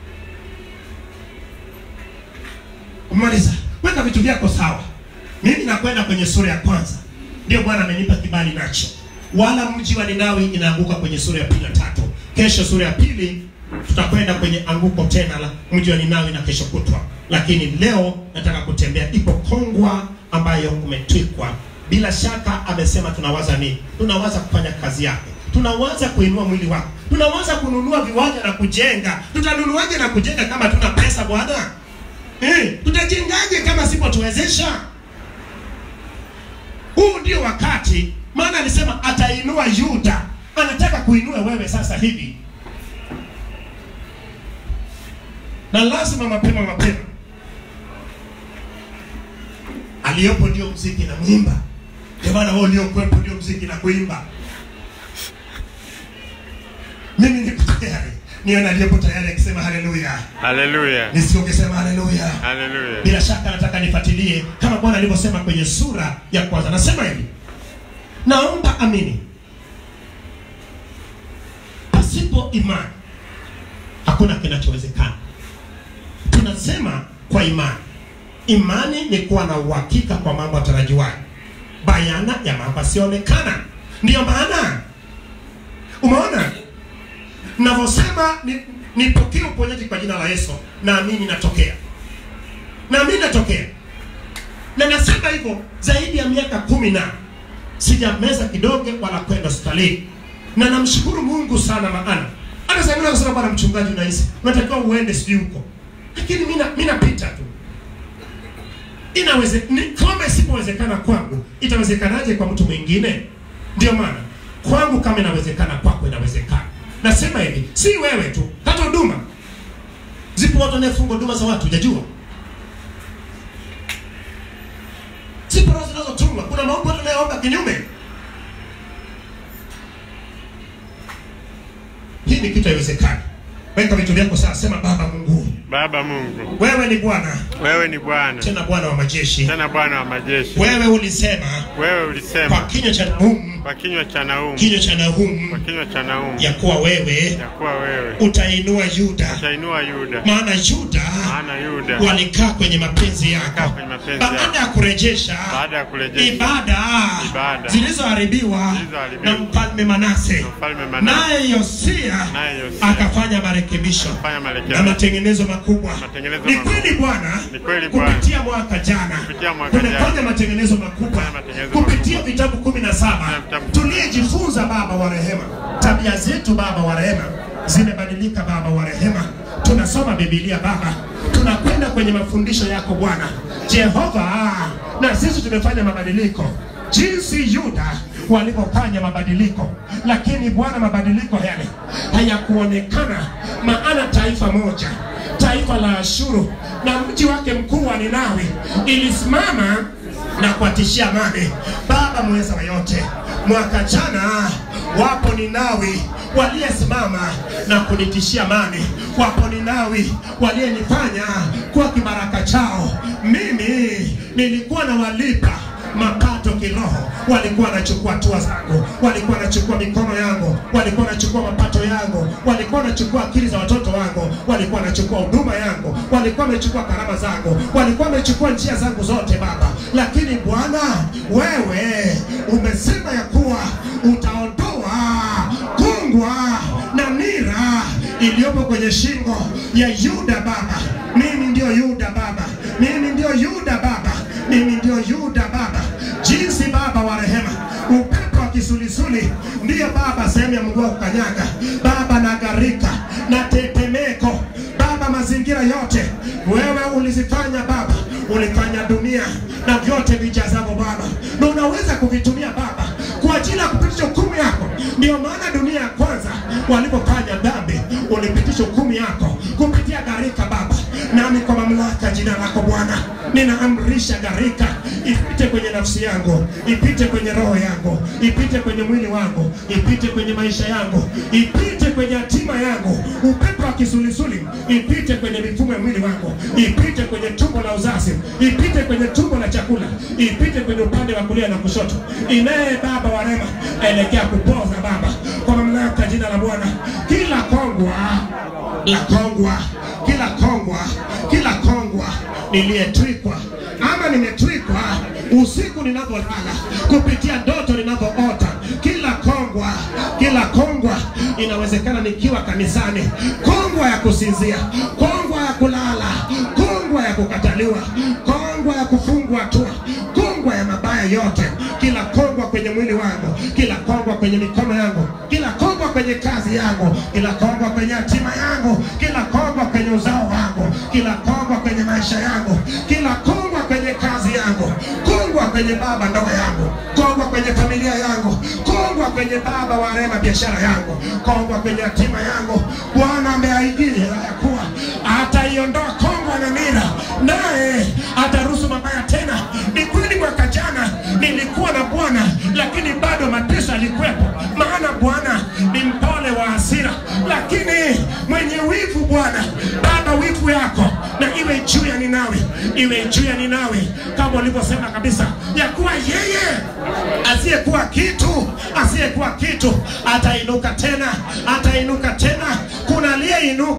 kumaliza weka vitu vyako sawa mimi nakwenda kwenye sura ya kwanza ndio bwana amenipa kibali nacho wala mji wa ninawi inaanguka kwenye sura ya pili na tatu kesho sura ya pili tutakwenda kwenye anguko tena la mji wa ninawi na kesho kutwa lakini leo nataka kutembea ipo kongwa ambayo umetwikwa bila shaka amesema tunawaza nini tunawaza kufanya kazi yake tunawaza kuinua mwili wako tunawaza kununua viwanja na kujenga tutanunuaje na kujenga kama tuna pesa bwana eh, tutajengaje kama sipotuwezesha huu ndio wakati maana alisema atainua yuda anataka kuinua wewe sasa hivi na lazima mapema mapema aliyopo ndio mziki na mwimba ndio maana wewe uliokuwepo ndio mziki na kuimba mimi niko tayari nione aliyepo tayari akisema haleluya Hallelujah. nisiongesema haleluya Hallelujah. bila shaka nataka nifuatilie kama bwana alivyosema kwenye sura ya kwanza nasema hivi naomba amini pasipo imani hakuna kinachowezekana tunasema kwa imani imani ni kuwa na uhakika kwa mambo yatarajiwayo bayana ya mambo yasiyoonekana ndiyo maana umeona navyosema ni- nipokee uponyaji kwa jina la yesu naamini natokea naamini natokea na nasema hivyo zaidi ya miaka kumi na sijameza kidogo wala kwenda hospitalini na namshukuru mungu sana maana hata saa ingine akasema bwana mchungaji unahisi unatakiwa uende sijui huko lakini mi na- mi napita tu inaweze ni, kama isipowezekana kwangu itawezekanaje kwa mtu mwingine ndio maana kwangu kama inawezekana kwako inawezekana nasema hivi si wewe tu hata huduma zipo watu wanayefunga huduma za watu hujajua zipo roho zinazotumwa kuna maombi watu wanayeomba kinyume hii ni kitu haiwezekani weka vitu vyako sasa sema baba mungu Baba Mungu, wewe ni bwana wewe ni Bwana tena bwana wa majeshi tena Bwana wa majeshi. wewe ulisema Wewe kwa ulisema kinywa cha Nahumu, kwa kinywa cha Naumu, kinywa cha kwa Nahumu kinywa cha Naumu ya kuwa wewe ya kuwa wewe utainua Yuda, utainua Yuda, maana Yuda maana Yuda walikaa kwenye mapenzi kaa yako kwenye mapenzi baada yako ya kurejesha baada ya kurejesha ibada Ibada. zilizoharibiwa Zilizoharibiwa. na mfalme Manase, na mfalme Manase naye Yosia naye Yosia akafanya marekebisho fanya na marekebisho matengenezo makubwa. Matengenezo Ni makubwa. kweli Bwana, Ni kweli Bwana. kupitia mwaka jana Kupitia mwaka tumefanya jana. matengenezo makubwa Tumefanya matengenezo kupitia makubwa. vitabu kumi na saba Vitabu- tuliyejifunza Baba wa rehema, tabia zetu Baba wa rehema zimebadilika Baba wa rehema. Tunasoma Biblia Baba, tunakwenda kwenye mafundisho yako Bwana Jehova, na sisi tumefanya mabadiliko jinsi Yuda walivyofanya mabadiliko, lakini Bwana, mabadiliko yale hayakuonekana, maana taifa moja taifa la Ashuru na mji wake mkuu wa Ninawi ilisimama na kuwatishia amani. Baba mweza wa yote, mwaka jana wapo Ninawi waliyesimama na kunitishia amani, wapo Ninawi waliyenifanya kuwa kibaraka chao. Mimi nilikuwa na walipa mapato kiroho, walikuwa wanachukua hatua zangu, walikuwa wanachukua mikono yangu, walikuwa wanachukua mapato yangu, walikuwa wanachukua akili za watoto wangu, walikuwa wanachukua huduma yangu, walikuwa wamechukua karama zangu, walikuwa wamechukua njia zangu zote Baba. Lakini Bwana, wewe umesema ya kuwa utaondoa kungwa na nira iliyopo kwenye shingo ya Yuda Baba. Mimi ndio Yuda Baba, mimi ndio Yuda Baba, mimi ndio Yuda Baba. Jinsi Baba wa rehema, upepo wa kisulisuli ndiyo Baba sehemu ya mguu wa kukanyaga Baba, na gharika na tetemeko Baba, mazingira yote wewe ulizifanya Baba, ulifanya dunia na vyote vijazavyo Baba, na unaweza kuvitumia Baba kwa ajili ya kupitisha hukumu yako. Ndio maana dunia ya kwanza walipofanya dhambi, ulipitisha hukumu yako kupitia gharika Baba, nami kwa mamlaka ya jina lako Bwana ninaamrisha gharika ipite kwenye nafsi yangu, ipite kwenye roho yangu, ipite kwenye mwili wangu, ipite kwenye maisha yangu, ipite kwenye hatima yangu. Upepo wa kisulisuli ipite kwenye mifumo ya mwili wangu, ipite kwenye tumbo la uzazi, ipite kwenye tumbo la chakula, ipite kwenye upande wa kulia na kushoto. Inaye Baba wa rehema, elekea kupoza Baba, kwa mamlaka ya jina la Bwana, kila kongwa la kongwa, kila kongwa, kila kongwa niliyetwikwa ama nimetwikwa usiku ninapolala, kupitia ndoto ninavyoota, kila kongwa, kila kongwa, inawezekana nikiwa kanisani, kongwa ya kusinzia, kongwa ya kulala, kongwa ya kukataliwa, kongwa ya kufungwa hatua, kongwa ya mabaya yote, kila kongwa kwenye mwili wangu, kila kongwa kwenye mikono yangu, kila kongwa kwenye kazi yangu, kila kongwa kwenye hatima yangu, kila kongwa kwenye uzao wangu, kila kongwa kwenye maisha yangu, kila kongwa kwenye kazi yangu, kongwa kwenye baba ndoa yangu, kongwa kwenye familia yangu, kongwa kwenye baba wa rehema biashara yangu, kongwa kwenye hatima yangu. Bwana ameahidia ya kuwa ataiondoa kongwa na nira, naye ataruhusu mabaya tena. Ni kweli mwaka jana nilikuwa na Bwana, lakini bado mateso yalikuwepo, maana Bwana ni mpole wa hasira, lakini mwenye wivu. Bwana Baba, wivu yako na iwe juu ya Ninawi, iwe juu ya Ninawi, kama ulivyosema kabisa ya kuwa yeye asiyekuwa kitu, asiyekuwa kitu atainuka tena, atainuka tena. Kuna aliyeinuka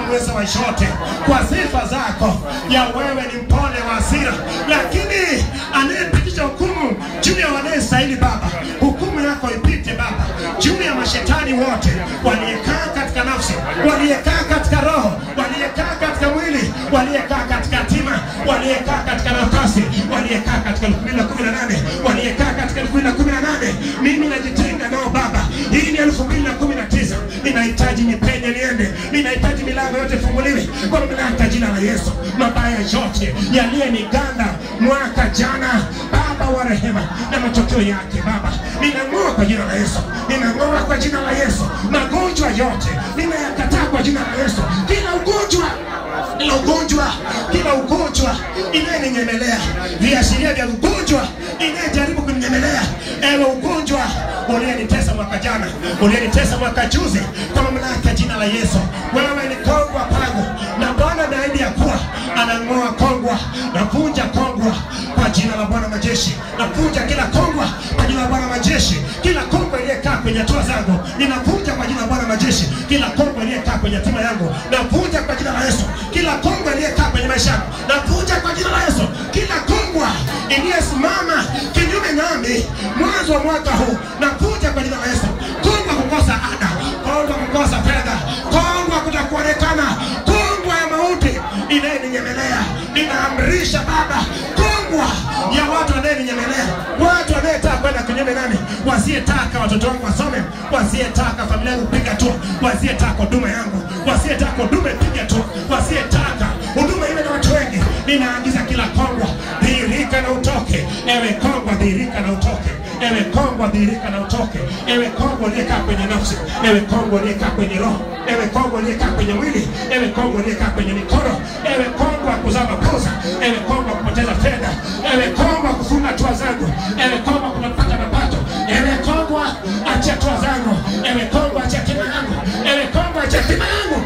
mweza wa yote, kwa sifa zako ya wewe ni mpole wa hasira, lakini anayepitisha hukumu juu ya wanayestahili Baba, hukumu yako ipite Baba juu ya mashetani wote waliekaa katika nafsi, waliekaa katika roho, waliekaa katika mwili, waliekaa katika hatima, waliekaa katika nafasi, waliekaa katika elfu mbili na kumi na nane waliekaa katika elfu mbili na kumi na nane Mimi najitenga nao Baba, hii ni elfu mbili na kumi na tisa ninahitaji nipenye niende, ninahitaji milango yote ifunguliwe kwa mamlaka ya jina la Yesu. Mabaya yote yaliyeniganda mwaka jana, Baba wa rehema, na matokeo yake Baba, ninang'oa kwa jina la Yesu, ninang'oa kwa jina la Yesu. Magonjwa yote ninayakataa kwa jina la Yesu, kila ugonjwa kila ugonjwa, kila ugonjwa inayeninyemelea, viashiria vya ugonjwa inayejaribu kuninyemelea, ewe ugonjwa uliyenitesa mwaka jana, uliyenitesa mwaka juzi, kwa mamlaka ya jina la Yesu, wewe ni kongwa pangu, na Bwana ameahidi ya kuwa anang'oa kongwa, navunja kongwa kwa jina la Bwana majeshi, navunja kila kongwa kwa jina la Bwana majeshi, kila kongwa iliyekaa kwenye hatua zangu ninavunja kwa jina la Bwana majeshi, kila kongwa iliyekaa kwenye hatima yangu navunja kwa jina la Yesu, kila kongwa iliyekaa kwenye maisha yangu navunja kwa jina la Yesu, kila kongwa iliyesimama kinyume nami mwanzo wa mwaka huu navunja kwa jina la Yesu, kongwa kukosa ada, kongwa kukosa fedha, kongwa kutokuonekana, kongwa ya mauti inayeninyemelea, ninaamrisha Baba, kongwa ya watu wanayeninyemelea, watu wanayetaka kwenda kinyume nami, wasiyetaka watoto wangu wasome, wasiyetaka familia yangu piga tu, wasiyetaka huduma yangu, wasiyetaka huduma piga tu, wasiyetaka huduma iwe na watu wengi, ninaagiza kila kongwa dhihirika na utoke, ewe kongwa dhihirika na utoke ewe kongwa dhihirika na utoke, ewe kongwa uliyekaa kwenye nafsi, ewe kongwa uliyekaa kwenye roho, ewe kongwa uliyekaa kwenye mwili, ewe kongwa uliyekaa kwenye mikono, ewe kongwa kuzaa makosa, ewe kongwa kupoteza fedha, ewe kongwa kufunga hatua zangu, ewe kongwa kutopata mapato, ewe kongwa achia hatua zangu, ewe kongwa achia hatima yangu, ewe kongwa achia hatima yangu,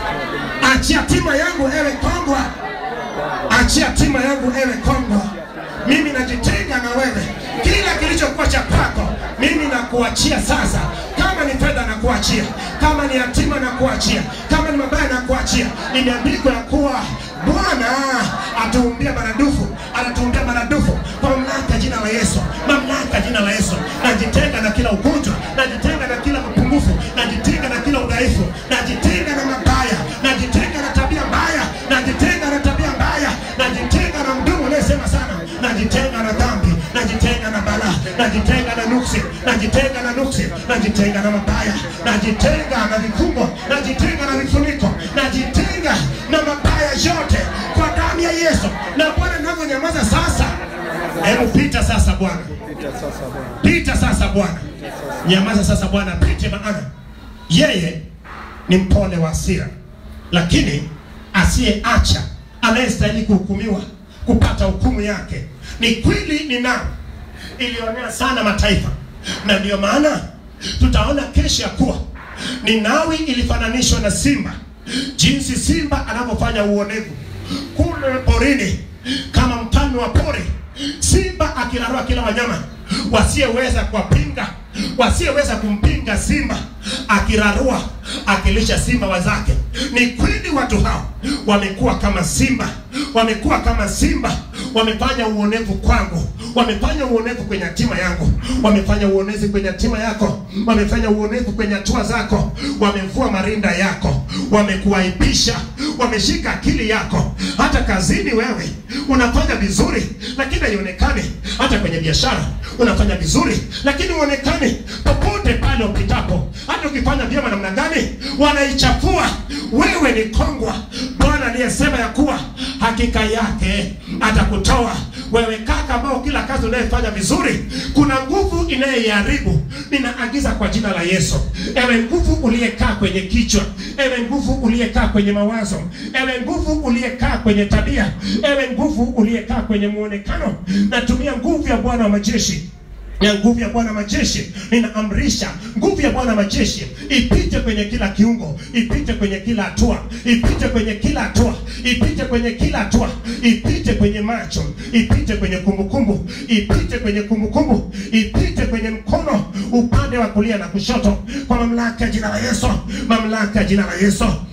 achia hatima yangu, ewe kongwa achia hatima yangu, ewe kongwa mimi najitenga na wewe, kila kilichokuwa cha kwako mimi nakuachia sasa. Kama ni fedha nakuachia, kama ni hatima nakuachia, kama ni mabaya nakuachia. Imeandikwa ya kuwa Bwana atuumbia maradufu, anatuumbia maradufu kwa mamlaka ya jina la Yesu, mamlaka ya jina la Yesu. Najitenga na kila ugonjwa, najitenga na kila mapungufu, najitenga na kila udhaifu, najitenga na mabaya, najitenga na tabia mbaya, najitenga na tabia mbaya, najitenga na mdomo unayesema sana, najitenga na dhambi, najitenga na balaa, najitenga na nuksi, najitenga na nuksi, najitenga na mabaya, najitenga na vifungo, najitenga na vifuniko, najitenga na mabaya yote kwa damu ya Yesu. Na Bwana ninavyonyamaza sasa, hebu pita sasa Bwana, pita sasa Bwana, nyamaza sasa Bwana, pite, maana yeye ni mpole wa hasira, lakini asiyeacha anayestahili kuhukumiwa kupata hukumu yake. Ni kweli ninao ilionea sana mataifa, na ndiyo maana tutaona kesho ya kuwa Ninawi ilifananishwa na simba, jinsi simba anavyofanya uonevu kule porini, kama mfalme wa pori, simba akirarua kila wanyama wasiyeweza kuwapinga, wasiyeweza kumpinga simba, akirarua akilisha simba wazake. Ni kweli watu hao wamekuwa kama simba, wamekuwa kama simba, wamefanya uonevu kwangu, wamefanya uonevu kwenye hatima yangu, wamefanya uonevu kwenye hatima yako, wamefanya uonevu kwenye hatua zako, wamevua marinda yako, wamekuaibisha, wameshika akili yako. Hata kazini wewe unafanya vizuri, lakini haionekani. Hata kwenye biashara unafanya vizuri, lakini uonekani popote pale upitapo. Hata ukifanya vyema namna gani, wanaichafua. Wewe ni kongwa. Bwana aliyesema ya kuwa hakika yake atakutoa wewe kaka, ambao kila kazi unayefanya vizuri, kuna nguvu inayeiharibu. Ninaagiza kwa jina la Yesu, ewe nguvu uliyekaa kwenye kichwa, ewe nguvu uliyekaa kwenye mawazo, ewe nguvu uliyekaa kwenye tabia, ewe nguvu uliyekaa kwenye muonekano, natumia nguvu ya Bwana wa majeshi ya nguvu ya Bwana majeshi, ninaamrisha nguvu ya Bwana majeshi ipite kwenye kila kiungo, ipite kwenye kila hatua, ipite kwenye kila hatua, ipite kwenye kila hatua, ipite kwenye macho, ipite kwenye kumbukumbu, ipite kwenye kumbukumbu, ipite kwenye mkono upande wa kulia na kushoto, kwa mamlaka ya jina la Yesu, mamlaka ya jina la Yesu,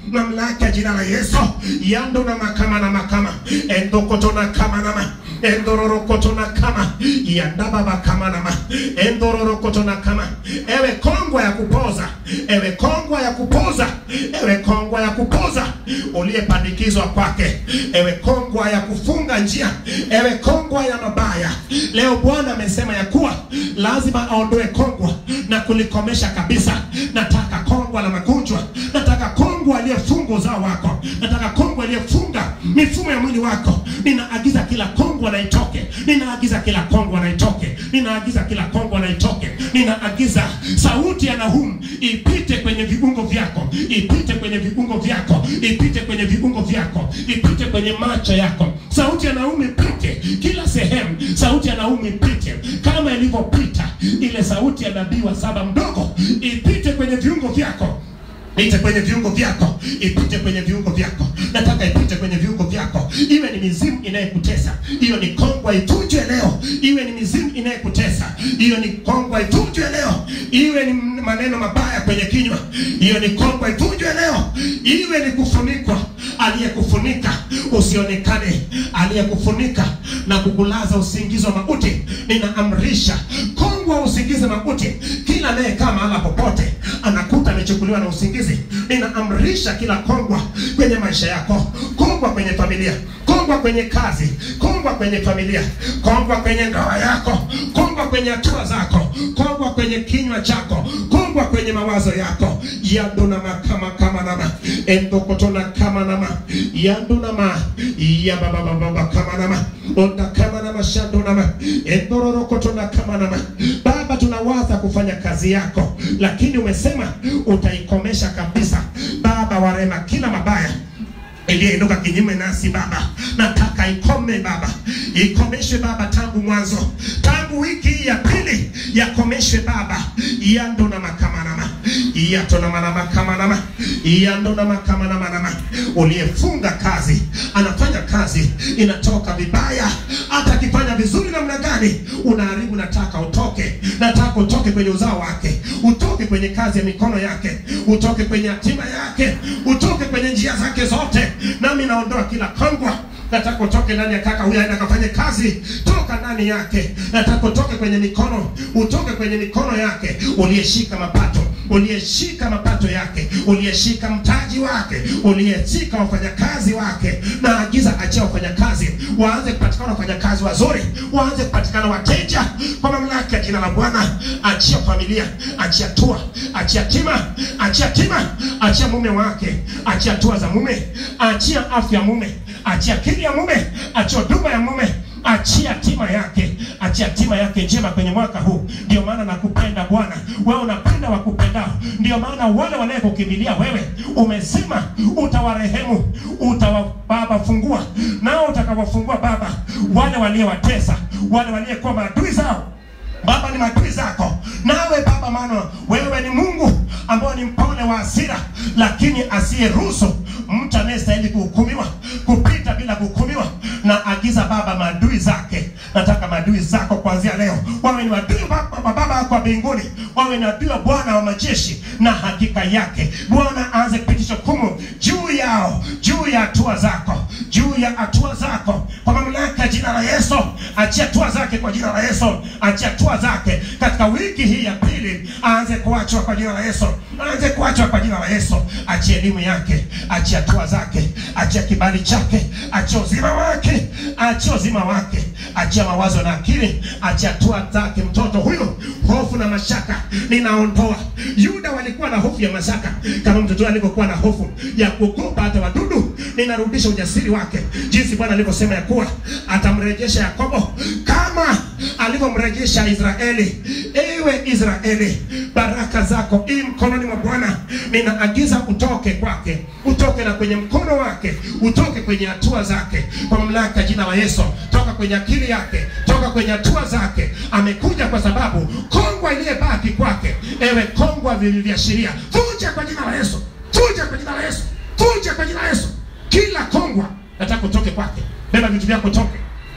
mamlaka ya jina la Yesu yando na makama na makama endokoto na kama na ma endororokoto na kama yandababa kama na ma endororokoto na kama ewe kongwa ya kupoza ewe kongwa ya kupoza ewe kongwa ya kupoza uliyepandikizwa kwake ewe kongwa ya kufunga njia ewe kongwa ya mabaya leo bwana amesema ya kuwa lazima aondoe kongwa na kulikomesha kabisa nataka kongwa la magonjwa nataka kongwa aliyefunga uzao wako nataka kongwa aliyefunga mifumo ya mwili wako ninaagiza kila kongwa na itoke ninaagiza kila kongwa na itoke ninaagiza kila kongwa na itoke ninaagiza sauti ya Nahumu ipite kwenye viungo vyako ipite kwenye viungo vyako ipite kwenye viungo vyako ipite kwenye macho yako sauti ya Nahumu ipite kila sehemu sauti ya Nahumu ipite kama ilivyopita ile sauti ya nabii wa saba mdogo ipite kwenye viungo vyako ipite kwenye viungo vyako ipite kwenye viungo vyako nataka ipite kwenye viungo vyako iwe ni mizimu inayekutesa hiyo ni kongwa ivunjwe leo iwe ni mizimu inayekutesa hiyo ni kongwa ivunjwe leo iwe ni maneno mabaya kwenye kinywa hiyo ni kongwa ivunjwe leo iwe ni kufunikwa aliyekufunika usionekane aliyekufunika na kukulaza usingizi wa mauti ninaamrisha kongwa usingizi mauti kila anayekaa mahala popote anakuta amechukuliwa na usingizi ninaamrisha kila kongwa kwenye maisha yako kongwa kwenye familia kongwa kwenye kazi kongwa kwenye familia kongwa kwenye ndoa yako kongwa kwenye hatua zako kongwa kwenye kinywa chako kongwa kwenye mawazo yako yanduna makama kama nama endokotona kama nama yanduna ma yababababa kama nama onda kama nama shando nama endororokotona kama nama baba tunawaza kufanya kazi yako lakini umesema utaikomesha kabisa baba warema kila mabaya iliyoinuka kinyume nasi baba nataka ikome baba ikomeshwe baba tangu mwanzo tangu wiki hii ya pili yakomeshwe baba yando na makamanama yato na manama kamanama yando na makamanama uliyefunga kazi anafanya kazi inatoka vibaya hata akifanya vizuri namna gani unaharibu nataka utoke nataka utoke kwenye uzao wake utoke kwenye kazi ya mikono yake utoke kwenye hatima yake utoke kwenye njia zake zote nami naondoa kila kongwa nataka utoke ndani ya kaka huyu aende akafanye kazi toka ndani yake nataka utoke kwenye mikono utoke kwenye mikono yake uliyeshika mapato uliyeshika mapato yake uliyeshika mtaji wake uliyeshika wafanyakazi wake na agiza achia wafanyakazi waanze kupatikana wafanyakazi wazuri waanze kupatikana wateja kwa mamlaka ya jina la bwana achia familia achia tua achia tima achia tima achia mume wake achia tua za mume achia afya ya mume achia akili ya mume achia huduma ya mume achia tima yake achia tima yake njema kwenye mwaka huu ndio maana nakupenda bwana wewe unapenda wakupendao ndio maana wale wanayekukimbilia wewe umesema utawarehemu utawa baba fungua nao utakawafungua baba wale waliyewatesa wale waliyekuwa maadui zao baba ni maadui zako nawe baba maana wewe ni mungu ambao ni mpole wa hasira lakini asiyeruhusu mtu anayestahili kuhukumiwa kupita bila kuhukumiwa na agiza baba maadui zake nataka maadui zako kuanzia leo wawe ni maadui wa wa baba yako wa mbinguni wawe ni adui wa bwana wa majeshi na hakika yake bwana aanze kupitisha hukumu juu yao juu ya hatua zako juu ya hatua zako kwa mamlaka ya jina la yesu achia hatua zake kwa jina la yesu achia hatua zake katika wiki hii ya pili aanze kuachwa kwa jina la yesu aanze kuachwa kwa jina la yesu achia elimu yake achia hatua zake achia kibali chake achia uzima wake achia uzima wake achia mawazo na akili achia hatua zake mtoto huyo hofu na mashaka ninaondoa yuda walikuwa na hofu ya mashaka kama mtoto alivyokuwa na hofu ya kuogopa hata wadudu ninarudisha ujasiri wake jinsi bwana alivyosema ya kuwa atamrejesha yakobo kama alivyomrejesha israeli ewe israeli baraka zako hii mkononi mwa bwana ninaagiza utoke kwake utoke na kwenye mkono wake utoke kwenye hatua zake kwa mamlaka ya jina la yesu toka kwenye akili yake toka kwenye hatua zake amekuja kwa sababu kongwa iliyebaki kwake ewe kongwa vilivyoashiria vunja kwa jina la yesu vunja kwa jina la yesu vunja kwa jina la yesu kila kongwa nataka utoke kwake beba vitu vyako toke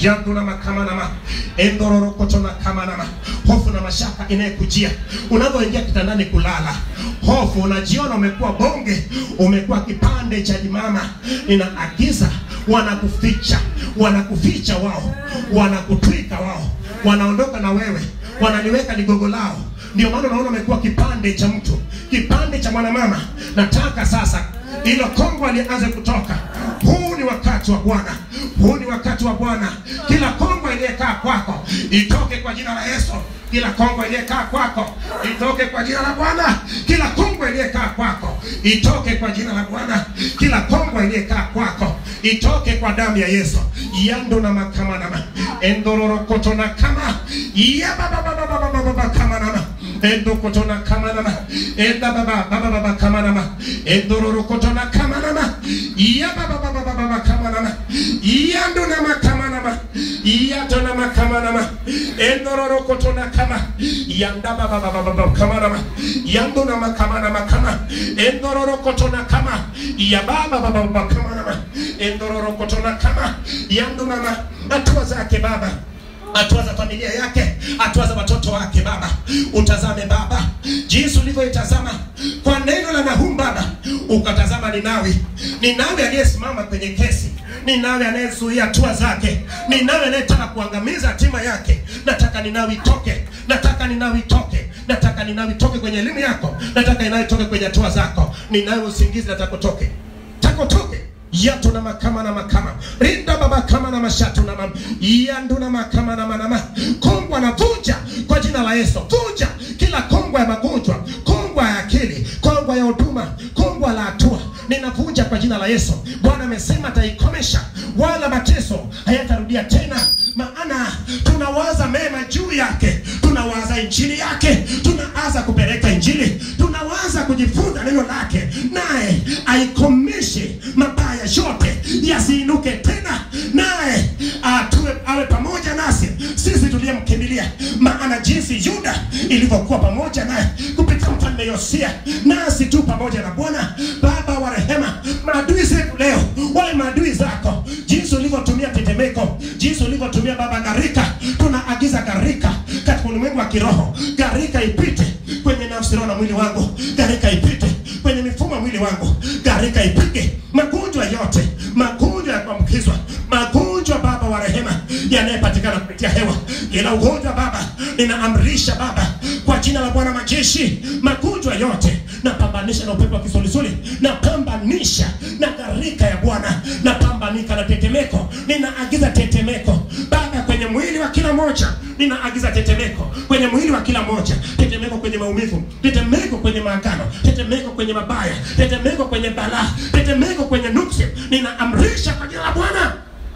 yanduna makamanama endororokotona kamanama hofu na mashaka inayekujia unavyoingia kitandani kulala hofu unajiona umekuwa bonge umekuwa kipande cha jimama inaagiza wanakuficha wanakuficha wao wanakutwika wao wanaondoka na wewe wanaliweka ligogo lao ndio maana unaona umekuwa kipande cha mtu kipande cha mwanamama nataka sasa ilo kongwa lianze kutoka huu ni wakati wa bwana huu ni wakati wa bwana kila kongwa iliyekaa kwako itoke kwa jina la yesu kila kongwa iliyekaa kwako itoke kwa jina la bwana kila kongwa iliyekaa kwako itoke kwa jina la bwana kila kongwa iliyekaa kwako itoke kwa damu ya yesu yando na makamanama endororokoto na kama yabababababababa kamanama endokotona kamanama enda baba baba baba kamanama endororokotona kamanama yababababababa kamanama yandona makamanama yatona makamanama endororokotona kama yanda baba baba baba kamanama yandona makamanama kama endororokotona kama yababa baba baba kamanama endororokotona kama yandona ma hatua zake baba hatua za familia yake hatua za watoto wake baba utazame baba jinsi ulivyoitazama kwa neno la nahum baba ukatazama ninawi ninawi aliyesimama kwenye kesi ninawi anayezuia hatua zake ninawi anayetaka kuangamiza hatima yake nataka ninawi toke nataka ninawi toke nataka ninawi toke kwenye elimu yako nataka ninawi toke kwenye hatua zako ninawi usingizi nataka utoke tako toke yato na makama na makama rinda baba kama na mashatu na mama yandu na makama na manama kongwa na vunja kwa jina la Yesu vunja kila kongwa ya magonjwa kongwa ya akili kongwa ya huduma kongwa la hatua ninavunja kwa jina la Yesu Bwana amesema ataikomesha wala mateso hayatarudia tena maana tunawaza mema juu yake tunawaza injili yake tunaanza kupeleka injili tunawaza kujifunza neno lake naye aikomeshe mabaya yote yasiinuke tena naye atue awe pamoja nasi sisi tuliyemkimbilia maana jinsi yuda ilivyokuwa pamoja naye kupitia mfalme yosia nasi tu pamoja na bwana baba wa rehema maadui zetu leo wale maadui zako jinsi ulivyotumia tetemeko jinsi ulivyotumia baba gharika tunaagiza gharika katika ulimwengu wa kiroho gharika ipite kwenye nafsi roho na mwili wangu gharika ipite kwenye mifumo ya mwili wangu gharika ipige magonjwa yote magonjwa ya kuambukizwa magonjwa baba wa rehema yanayepatikana kupitia hewa ila ugonjwa baba ninaamrisha baba kwa jina la bwana majeshi magonjwa yote napambanisha na upepo wa kisulisuli napambanisha na gharika ya bwana napambanika na tetemeko ninaagiza tetemeko baba kwenye mwili wa kila moja ninaagiza tetemeko kwenye mwili wa kila moja tetemeko kwenye maumivu tetemeko kwenye maagano tetemeko kwenye mabaya tetemeko kwenye balaa tetemeko kwenye nuksi ninaamrisha kwa jina la bwana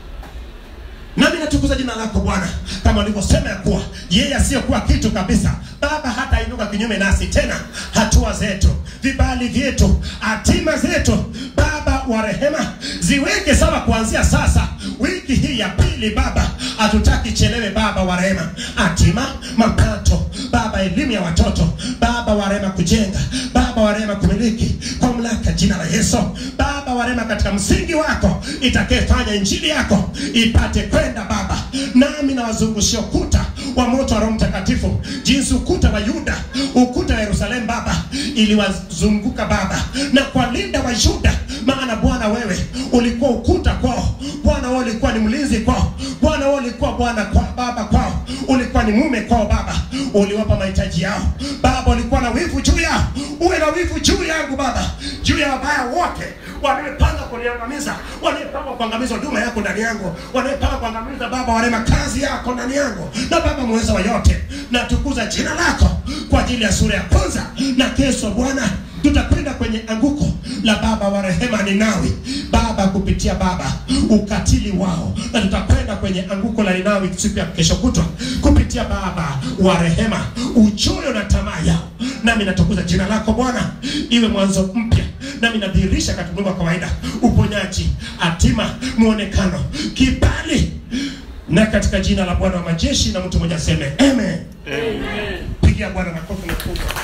nami natukuza jina lako bwana kama ulivyosema ya kuwa yeye asiyekuwa kitu kabisa baba hata inuka kinyume nasi tena hatua zetu vibali vyetu hatima zetu baba wa rehema ziweke sawa kuanzia sasa wiki hii ya pili baba hatutaki chelewe baba wa rehema hatima mapato baba elimu ya watoto baba wa rehema kujenga baba wa rehema kumiliki kwa mamlaka jina la yesu baba wa rehema katika msingi wako itakayefanya injili yako ipate kwenda baba nami nawazungushia ukuta wa moto wa roho mtakatifu jinsi ukuta wa yuda ukuta wa yerusalemu baba iliwazunguka baba na kwalinda wa yuda maana bwana wewe ulikuwa ukuta kwao bwana wewe ulikuwa ni mlinzi kwao bwana wewe ulikuwa bwana kwa baba kwao ulikuwa ni mume kwao baba uliwapa mahitaji yao baba ulikuwa na wivu juu yao uwe na wivu juu yangu baba juu ya wabaya wote wanaepanga kuniangamiza wanaepanga kuangamiza huduma yako ndani yangu wanaepanga kuangamiza baba warema kazi yako ndani yangu na baba mweza wa yote natukuza jina lako kwa ajili ya sura ya kwanza na kesho bwana tutakwenda kwenye anguko la baba wa rehema ninawi baba kupitia baba ukatili wao na tutakwenda kwenye anguko la ninawi siku ya kesho kutwa kupitia baba wa rehema uchoyo na tamaa yao nami natukuza jina lako bwana iwe mwanzo mpya nami nadhihirisha katika ulimwengu wa kawaida uponyaji hatima mwonekano kibali na katika jina la bwana wa majeshi na mtu mmoja aseme amen Amen. pigia bwana makofi makubwa